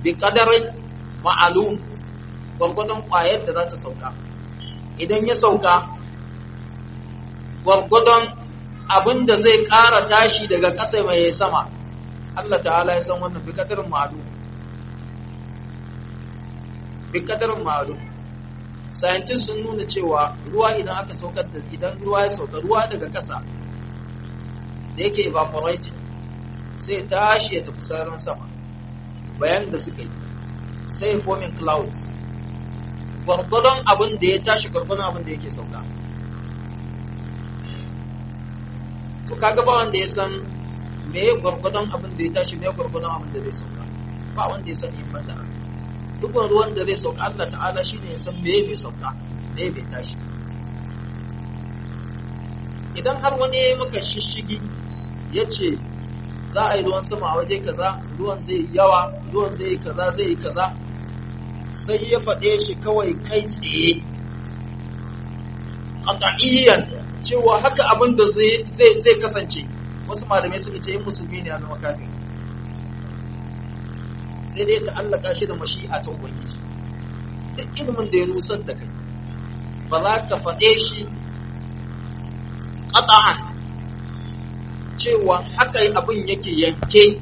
bi qadarin ma'lum gwargwadon kwayar da za ta sauka idan ya sauka gwargwadon abin da zai ƙara tashi daga ƙasa mai sama Allah ta'ala ya san wannan bi qadarin ma'lum bi qadarin ma'lum scientists sun nuna cewa ruwa idan aka saukar da idan ruwa ya sauka ruwa daga ƙasa da yake evaporating sai tashi ya tafi sararin sama bayan da suka yi sai forming clouds gwargwadon abin da ya tashi gwargwadon abin da yake sauka to kaga ba wanda ya san me gwargwadon abin da ya tashi me gwargwadon abin da zai sauka ba wanda ya san yin banda duk ruwan da zai sauka Allah ta'ala shine ya san me bai sauka me bai tashi idan har wani ya yi maka shishigi ya ce za a yi ruwan sama a waje kaza ruwan zai yi yawa ruwan zai yi kaza zai yi kaza sai ya faɗe shi kawai kai tsaye qat'iyyan cewa haka abin da zai zai kasance wasu malamai suka ce in musulmi ne ya zama kafin sai dai ta allaka shi da mashi'a ta ubangiji duk ilimin da ya nusar da kai ba za ka faɗe shi qat'an cewa haka abin yake yanke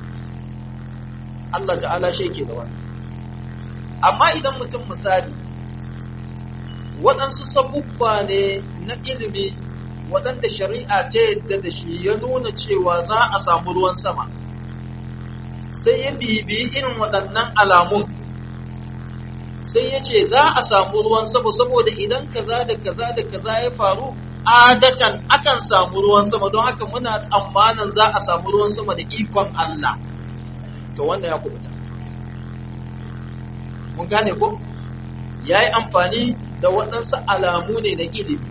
Allah ta'ala shi yake da wani amma idan mutum misali waɗansu sabubba ne na ilimi waɗanda shari'a ta yadda da shi ya nuna cewa za a samu ruwan sama sai ya bibiyi irin waɗannan alamun sai ya ce za a samu ruwan sama saboda idan kaza da kaza da kaza ya faru adatan akan samu ruwan sama don haka muna tsammanin za a samu ruwan sama da ikon Allah to wannan ya kubuta mun gane ko ya yi amfani da waɗansu alamu ne na ilimi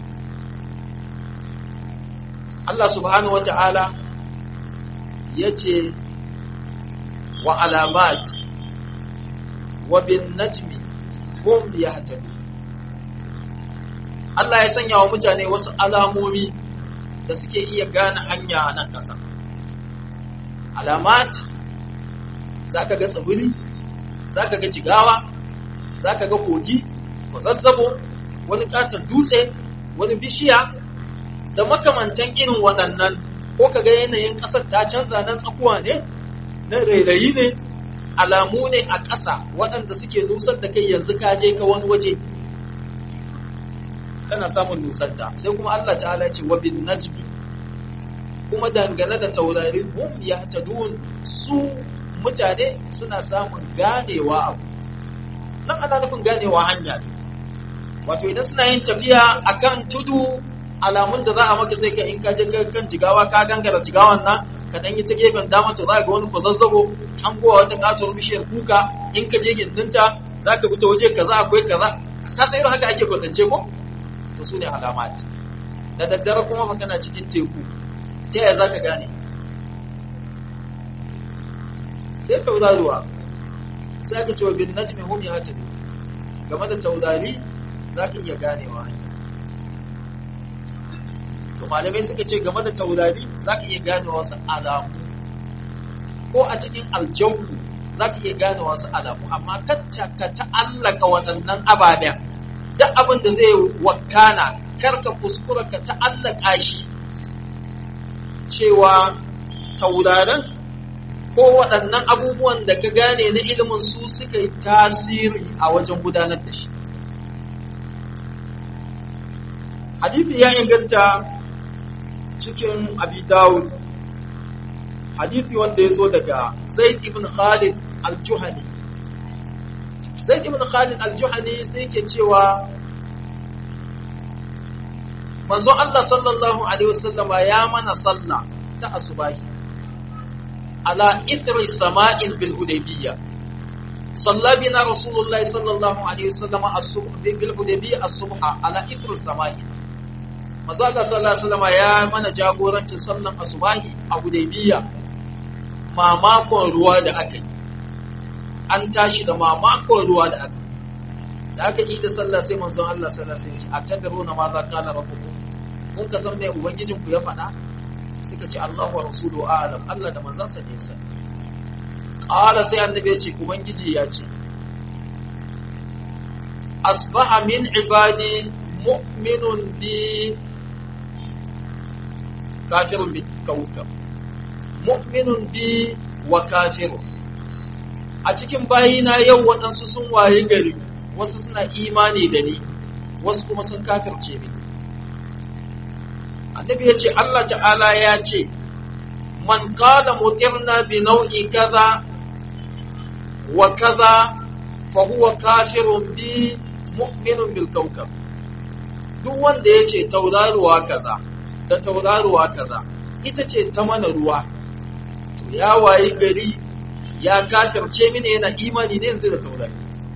Allah subhanahu wa ta'ala ya ce wa alamat wa bin najmi hum yahtadun Allah ya sanya wa mutane wasu alamomi da suke iya gane hanya a nan ƙasa. Alamat, za ka ga tsibiri, za ka ga jigawa, za ka ga kogi, kwazazzabo, wani ƙaton dutse, wani bishiya, da makamantan irin waɗannan, ko ka ga yanayin ƙasar ta canza nan tsakuwa ne, na rairayi ne, alamu ne a ƙasa waɗanda suke nusar da kai yanzu ka je ka wani waje. kana samun nusanta sai kuma Allah ta'ala ya ce wa bin najmi kuma dangane da taurari hum yahtadun su mutane suna samun ganewa abu nan ana nufin ganewa hanya ne wato idan suna yin tafiya akan tudu alamun da za a maka sai ka in ka je kan jigawa ka gangara jigawan nan ka dan yi ta gefen dama to za ga wani kwazazzabo hangowa wata katuwar bishiyar kuka in ka je gindinta za ka bi ta waje kaza akwai kaza ka san irin haka ake kwatance ko to su ne alamat da daddare kuma fa kana cikin teku ta yaya za ka gane sai tauraruwa sai aka ce wa bin najmi hum yahtadun game da taurari za ka iya ganewa to malamai suka ce game da taurari za ka iya gane wasu alamu ko a cikin aljawu za ka iya gane wasu alamu amma kacce ka ta'allaka waɗannan ababen duk abin da zai wakana karka kuskura ka ta'allaka shi cewa taurarin ko waɗannan abubuwan da ka gane na ilimin su suka yi tasiri a wajen gudanar da shi hadithi ya inganta cikin abi dawud hadithi wanda ya zo daga zaid ibn khalid al-juhani zaid ibn khalid al-juhani sai yake cewa manzo Allah sallallahu alaihi wasallama ya mana sallah ta asubahi ala ithri sama'in bil hudaybiyya صلى بنا رسول الله صلى الله عليه وسلم الصبح بالحديبية الصبح على إثر السماء manzo Allah sallallahu alaihi wasallam ya mana jagorancin sallan asubahi a Hudaybiya mamakon ruwa da aka yi an tashi da mamakon ruwa da aka da aka yi da sallah sai manzon Allah sallallahu alaihi wasallam a tadaruna ma za kala rabbukum mun ka san me ubangijin ku ya faɗa suka ce Allahu wa rasuluhu a'lam Allah da manzon sa ne sai qala sai annabi ya ce ubangiji ya ce asbaha min ibadi mu'minun bi kafirun bi kawkab mu'minun bi wa kafirun a cikin bayina yau waɗansu sun waye gari wasu suna imani da ni wasu kuma sun kafirce mini annabi ya ce Allah ta'ala ya ce man qala mutirna bi nau'i kaza wa kaza fa huwa kafirun bi mu'minun bil kawkab duk wanda ya ce tauraruwa kaza da tauraruwa kaza ita ce ta mana ruwa to ya wayi gari ya kafirce mini yana imani ne yanzu da taurari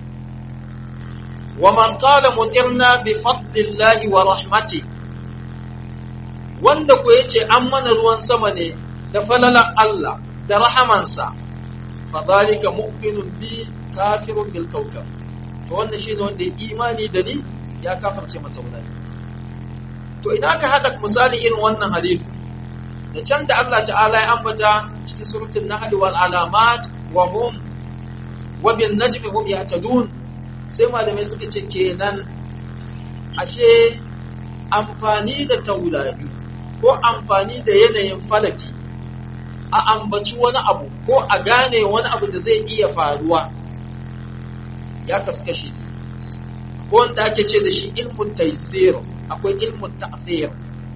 wa man qala mutirna bi fadlillahi wa rahmati wanda ko yace an mana ruwan sama ne da falalan Allah da rahamansa fa zalika mu'minun bi kafirun bil kawkab to wannan shine wanda ya imani da ni ya kafirce mata taurari to idan aka hada misali irin wannan hadisi da can da Allah ta'ala ya ambata cikin suratul nahl wal alamat wa hum wa bin najmi hum yahtadun sai malamai suka ce kenan ashe amfani da taurari ko amfani da yanayin falaki a ambaci wani abu ko a gane wani abu da zai iya faruwa ya kaskashi ko wanda ake ce da shi ilmun taysir akwai ilmun ta'thir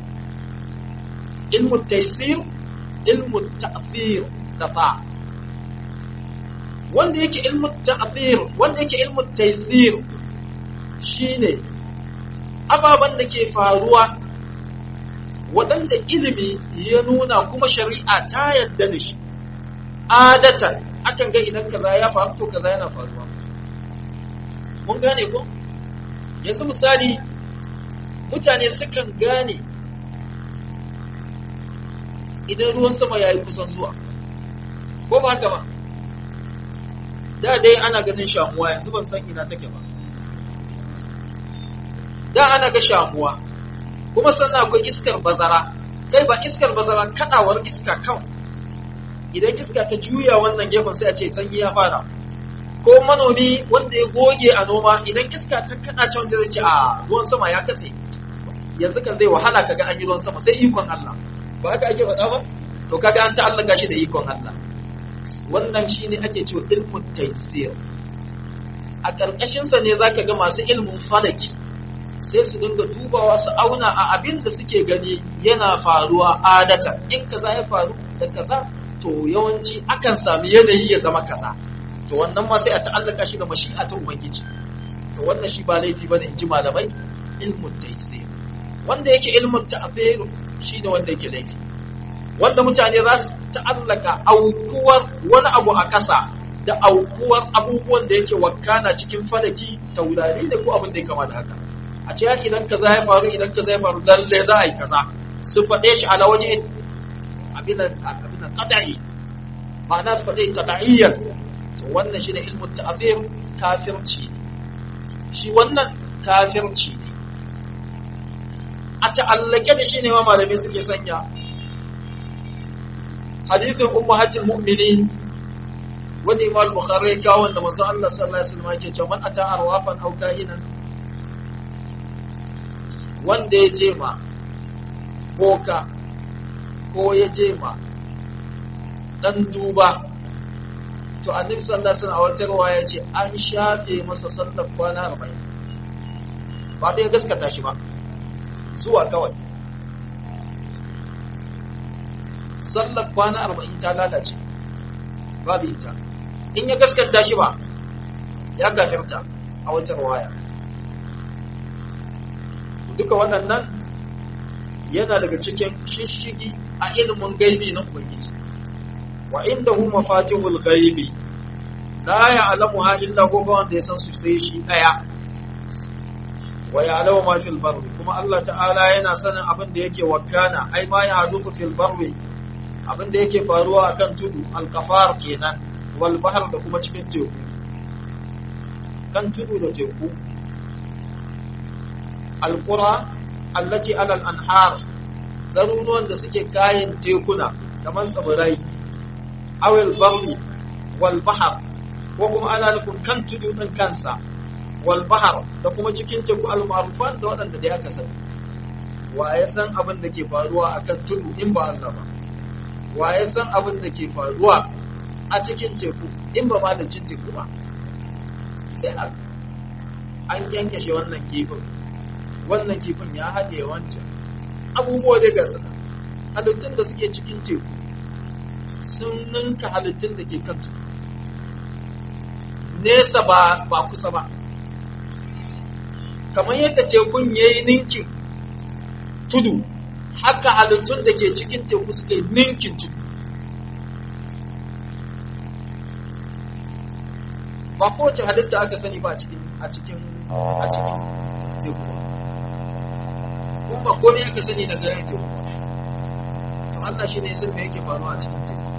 ilmun taysir ilmun ta'thir da fa wanda yake ilmun ta'thir wanda yake ilmun taysir shine ababen da ke faruwa waɗanda ilimi ya nuna kuma shari'a ta yadda da shi adatan akan ga idan kaza ya faru to kaza yana faruwa mun gane ko yanzu misali mutane sukan gane idan ruwan sama ya yi kusan zuwa ko ba haka ba da dai ana ganin shamuwa yanzu ban san ina take ba da ana ga shamuwa kuma sannan akwai iskar bazara kai ba iskar bazara kadawar iska kan idan iska ta juya wannan gefen sai a ce sanyi ya fara ko manomi wanda ya goge a noma idan iska ta kada can zai ce a ruwan sama ya katse yanzu kan zai wahala kaga an yi ruwan sama sai ikon Allah ba haka ake faɗa ba to kaga an ta'allaka shi da ikon Allah wannan shine ake cewa ilmun taysir a ƙarƙashin sa ne zaka ga masu ilmin falaki sai su dinga dubawa su auna a abin da suke gani yana faruwa adata in kaza ya faru da kaza to yawanci akan sami yanayi ya zama kaza to wannan ma sai a ta'allaka shi da mashi'a ta ubangiji to wannan shi ba laifi bane in ji malamai ilmun taysir wanda yake ilmun ta'thir shi ne wanda yake laifi wanda mutane za su ta'allaka aukuwar wani abu a ƙasa da aukuwar abubuwan da yake wakana cikin falaki taurari da ko abin da ya kama da haka a ce idan kaza ya faru idan kaza ya faru lalle za a yi kaza su faɗe shi ala waje abin abin qat'i ma'ana su faɗe qat'iyyan to wannan shine ilmu ta'zir kafirci ne shi wannan kafirci ne a ta'allake da shi ne ma malamai suke sanya hadithin ummahatul mu'minin wanda imam bukhari ya kawo wanda manzo Allah sallallahu alaihi wasallam yake cewa man ata arwafan aw kahinan wanda ya je ma boka ko ya je ma dan duba to annabi sallallahu alaihi wasallam a wata riwaya ce an shafe masa sallar kwana 40 ba da ya gaskata shi ba zuwa kawai sallar kwana 40 ta lalace babu ita in ya gaskata shi ba ya kafirta a wata riwaya duka waɗannan yana daga cikin shishigi a ilimin gaibi na Ubangiji wa inda hu mafatihul gaibi la ya'lamuha illa hu ba wanda ya san su sai shi daya wa ya'lamu ma fil barri kuma Allah ta'ala yana sanin abin da yake wakana ai ma ya hadufu fil barri abin da yake faruwa akan tudu al-qafar kenan wal bahr da kuma cikin teku kan tudu da teku alƙura allati alal anhar garuruwan da suke kayan tekuna kamar tsibirai awil barri wal bahar ko kuma ana nufin kan tudu din kansa wal bahar da kuma cikin teku al ma'rufan da waɗanda da aka sani wa ya san abin da ke faruwa akan tudu in ba Allah ba wa ya san abin da ke faruwa a cikin teku in ba malancin teku ba sai Allah an kyankyashe wannan kifin wannan kifin ya haɗe wancan abubuwa da gasa halittun da suke cikin teku sun ninka halittun da ke kan tudu nesa ba ba kusa ba kamar yadda tekun ya yi ninkin tudu haka halittun da ke cikin teku suka yi ninkin tudu ba kowace halitta aka sani ba a cikin a cikin a cikin teku kuma ba komai aka sani da gare teku to Allah shi ne sun me yake faruwa a cikin teku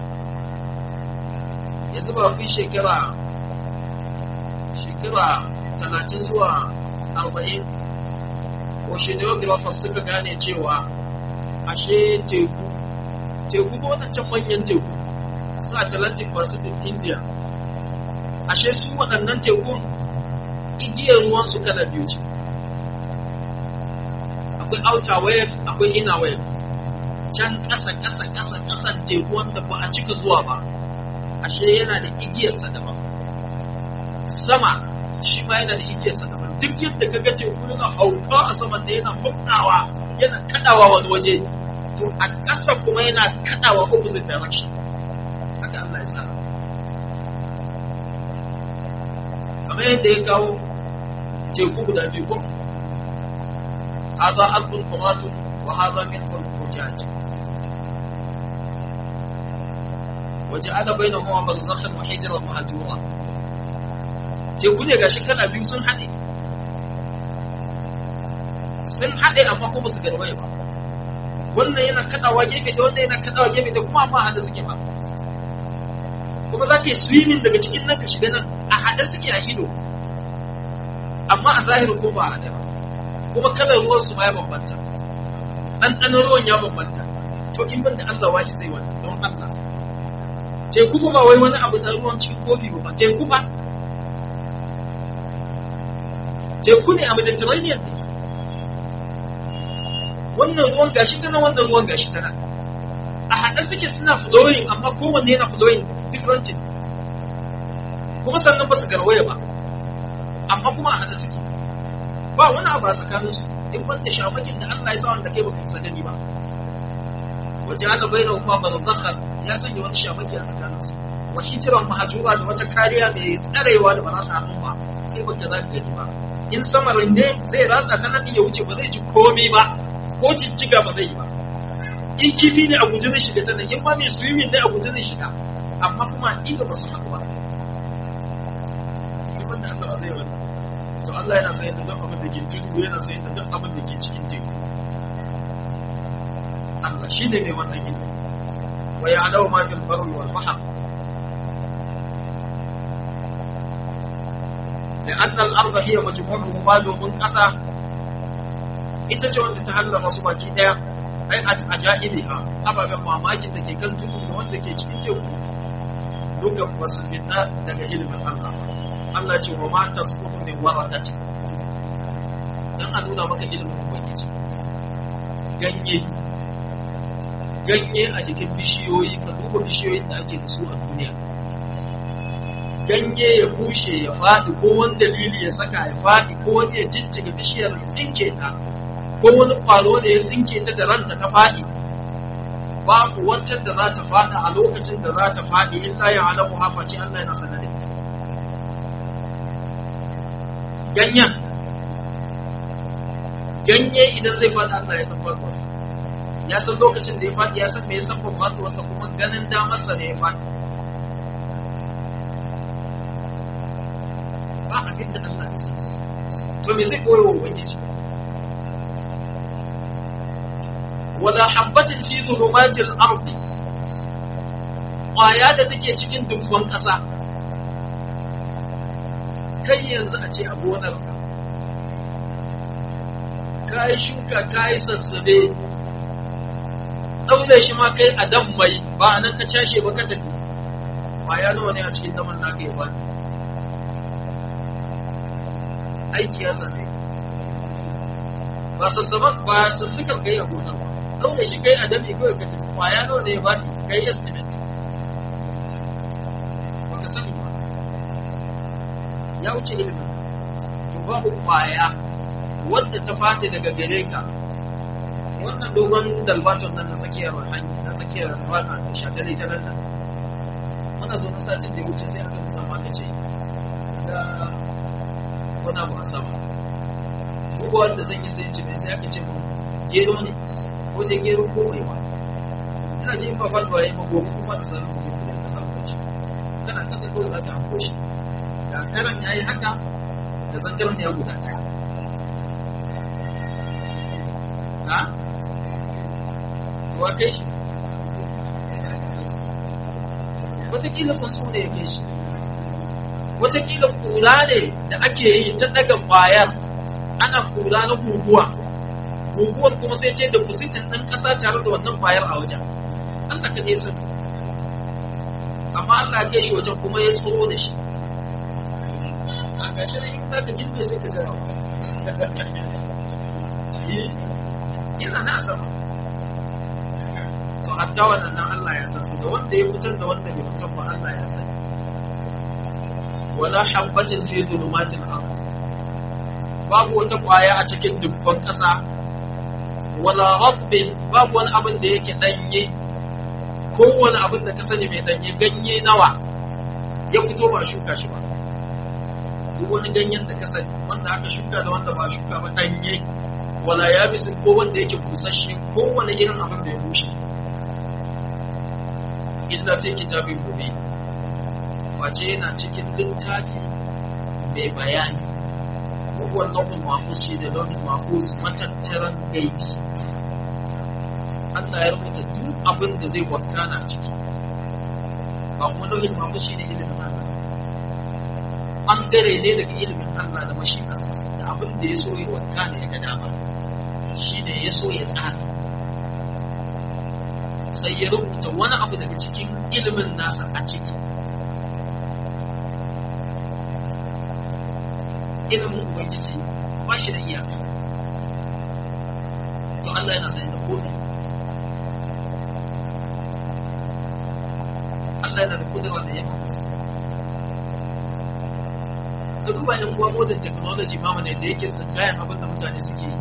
yanzu ba fi shekara shekara talatin zuwa arba'in oceanographers suka gane cewa ashe teku teku ko wadancan manyan teku su atlantic pacific india ashe su waɗannan tekun igiyar ruwan su kala biyu ce akwai outer wave akwai inner wave can ƙasa ƙasa ƙasa ƙasan teku wanda ba a cika zuwa ba ashe yana da igiyarsa daban sama shi ma yana da igiyarsa daban duk yadda ka ga teku yana hauka a saman da yana huknawa yana kadawa wani waje to a ƙasa kuma yana kadawa opposite direction haka Allah ya tsara kamar yadda ya kawo teku guda biyu ko hadha aqul furatun wa hadha min hujaj وجعل بينهما برزخا وحجرا مهجورا teku ne gashi kala biyu sun haɗe sun haɗe amma kuma su garwaye ba wannan yana kaɗawa gefe da wannan yana kaɗawa gefe da kuma amma haɗe suke ba kuma za ka yi swimming daga cikin nan ka shiga nan a haɗe suke a ido amma a zahiri ko ba a haɗe ba kuma kalar ruwan su ma ya bambanta ɗanɗanon ruwan ya bambanta to in ban da Allah wa'i sai wani don Allah teku ba wai wani abu da ruwan cikin kofi ba teku ba teku ne a mediterranean ne wannan ruwan gashi tana wannan ruwan gashi tana a haɗe suke suna flowing amma kowanne yana flowing different kuma sannan ba su garwaya ba amma kuma a haɗe suke ba wani abu a tsakaninsu in wanda shamakin da Allah ya sa wanda kai baka isa gani ba waje ana bai da kuma barzakhan ya sanya wani shamaki a tsakaninsu wa hijiran mahajura da wata kariya mai tsarewa da ba za su hannu ba kai baka za ka gani ba in samarin ne zai ratsa ta nan ya wuce ba zai ji komai ba ko jijjiga ba zai yi ba in kifi ne a guje zai shiga ta nan in ma mai swimming ne a guje zai shiga amma kuma inda ba su haɗu ba liman da Allah zai wani to Allah yana sayar da duk abin da ke tudu yana sayar da duk abin da ke cikin teku Allah shi ne mai wannan ilimi wa ya'lamu ma fil barri wal bahr لأن الأرض هي مجموعه ما دومن قسا ita ce wanda ta hallara su baki daya ai a ja'ibiha ababen mamakin da ke kan tudu da wanda ke cikin teku duka ba su fita daga ilimin Allah Allah ce wa mata su kudu ne warakati dan a nuna maka ilimin ubangiji ganye ganye a jikin bishiyoyi ka duba bishiyoyin da ake da su a duniya ganye ya bushe ya faɗi ko wani dalili ya saka ya faɗi ko wani ya jijjiga bishiyar ya tsinke ta ko wani ƙwaro da ya tsinke ta da ranta ta faɗi babu wancan da za ta faɗi a lokacin da za ta faɗi illa ya alamu hafa ce Allah yana sanar da ita ganyen ganye idan zai faɗi Allah ya san farkonsa ya san lokacin da ya faɗi ya san me ya san faɗuwarsa kuma ganin damarsa ne ya faɗi ba abin da Allah ya sani to me zai koyo wa ubangiji wala habbatin fi zulumatil ardi ƙwaya da take cikin dukkan ƙasa kai yanzu a ce a gonar ka yi shuka ka yi sassabe ɗaure shi ma kai a dan mai ba a nan ka cashe ba ka tafi kwaya nawa ne a cikin daman naka ya bani aiki ya same ka ba sassaban ba sassukan kai a gonar ba ɗaure shi kai a dami kawai ka tafi kwaya nawa ne ya bani kai estimate ba ka sani ba ya wuce ilimin to babu kwaya wanda ta fadi daga gare ka wannan dogon dalbaton nan na tsakiyar hanyar na tsakiyar rana da shatale ta nan nan muna zo na satin da ya wuce sai aka nuna maka ce da wani abu a sama ko wanda zan yi sai ce mai sai aka ce mu gero ne ko da gero ko mai ba ina ji in ba faduwa ya yi magobi kuma da sanar da kuma da hanko shi kana kasa kawai za ka hanko shi da karan ya yi haka da zangaran ya guda ɗaya ha? Wa kai shi? Wataƙila tsuntsu ne ya kai shi. Wataƙila kura ne da ake yi ta daga ƙwayar ana kura na guguwa. Guguwar kuma sai ce da kusitin ɗan ƙasa tare da wannan ƙwayar a wajen. Allah ka ne sani. Amma Allah ya kai shi wajen kuma ya tsoro da shi. A ƙarshe ne in za ka girbe sai ka jira yana na sama to hatta waɗannan Allah ya san su da wanda ya fitar da wanda ya fitar ba Allah ya san wala habbatin fi dhulumatil ard babu wata kwaya a cikin dubban ƙasa wala rabbin babu wani abin da yake danye kowane abin da ka sani mai danye ganye nawa ya fito ba shuka shi ba duk wani ganyen da ka sani wanda aka shuka da wanda ba shuka ba danye wala ya bisin ko wanda yake busasshe ko wani irin abin da ya bushe illa fi kitabin gobe wace yana cikin littafi mai bayani wawan lauhin mahfuz shi da lauhin mahfuz matattaran gaibi Allah ya rubuta duk abin da zai wakana a ciki ba kuma lauhin mahfuz shi ne ilimin Allah ɓangare ne daga ilimin Allah da mashiƙarsa da abin da ya so ya wakana ya ga dama shi ne ya so ya tsara sai ya rubuta wani abu daga cikin ilimin nasa a ciki ilimin ubangiji ba shi da iyaka to Allah yana sani da komai Allah yana da kudura da yake masa ka duba yan uwa modern technology ma mana da yake kayan abin da mutane suke yi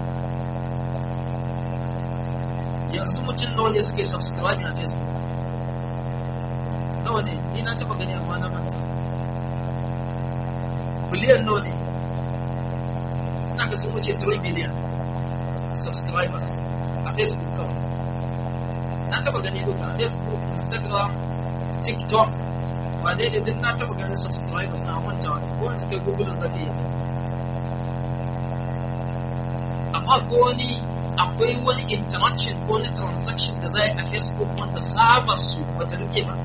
yanzu mutum nawa ne suke subscribe a facebook nawa ne ni na taba gani amma na manta biliyan nawa ne ina ga sun wuce 3 billion subscribers a facebook kawai na taba gani duka a facebook instagram tiktok wane ne duk na taba ganin subscribers na manta ko wani suka google zaka yi amma ko wani akwai wani interaction ko wani transaction da za a facebook wanda saba su bata rike ba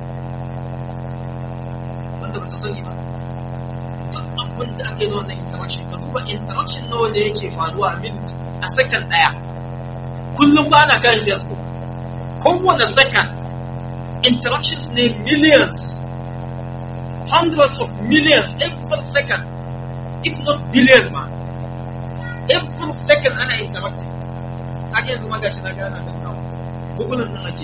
wanda bata sani ba duk abin da aka yi wannan interaction ka duba interaction nawa ne yake faruwa a minute a second daya kullum ba ana kan facebook kowane second interactions ne millions hundreds of millions every second if not billions ma every second ana interacting haka yanzu ma gashi na gana da nawa google nan ake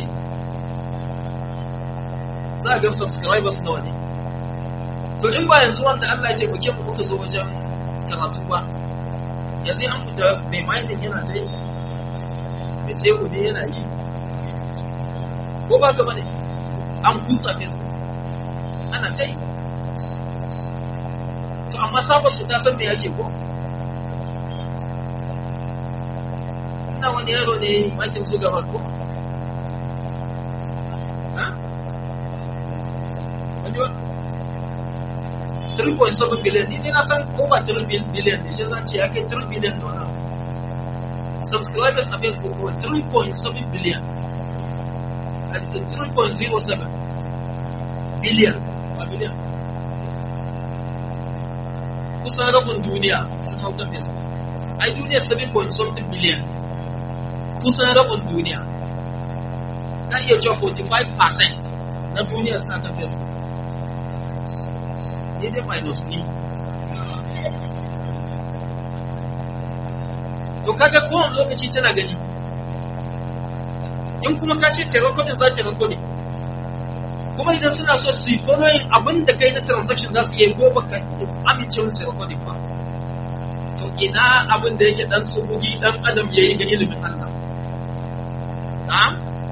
za a ga subscribers nawa ne to in ba yanzu wanda Allah ya taimake mu muka zo wajen karatu ba yanzu an fita mai minding yana ta yi mai tsaye ne yana yi ko ba ka bane an kusa facebook ana ta yi to amma sabon su ta san me yake ko ina wani yaro ne makin su gaba ko ha? wani ba? 3.7 billion ni na san over 3 billion ne shi zan ce ya kai 3 billion da wani subscribers a facebook ko 3.7 billion 3.07 billion a billion kusan rabin duniya sun hau kan facebook ai duniya 7 point something billion kusan rabin duniya na iya cewa 45% na duniya suna kan facebook ni dai minus ni to kaga kowane lokaci tana gani in kuma ka ce ta recording za ta recording kuma idan suna so su yi following abin da kai na transaction za su iya ko baka amince musu recording ba to ina abin da yake dan tsubugi dan adam yayi ga ilimin Allah na'am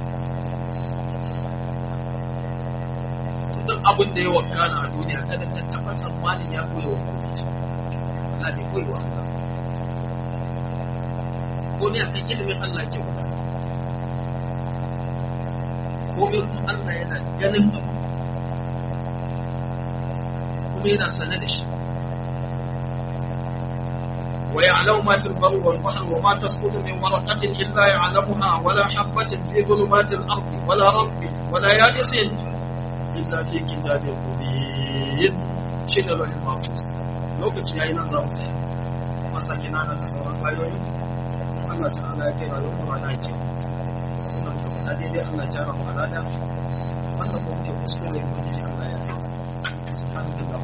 duk abin da ya wakana a duniya kada ka taba tsammanin ya koya wa gwamnati Allah bai koyi wa Allah komai akan ilimin Allah ke wuta komai kuma Allah yana ganin abu kuma yana sane da shi ويعلم ما في البر والبحر وما تسقط من ورقة إلا يعلمها ولا حبة في ظلمات الأرض ولا رب ولا يابس إلا في كتاب مبين شنو له المحفوظ lokaci yayi nan za mu tsaya kuma sake nana ta sauran ayoyi Allah ta'ala ya kai rayuwar mu rana ce wannan to na daidai Allah ya jara mu alada wannan ko ke kuskure mu ji Allah ya kai subhanallahi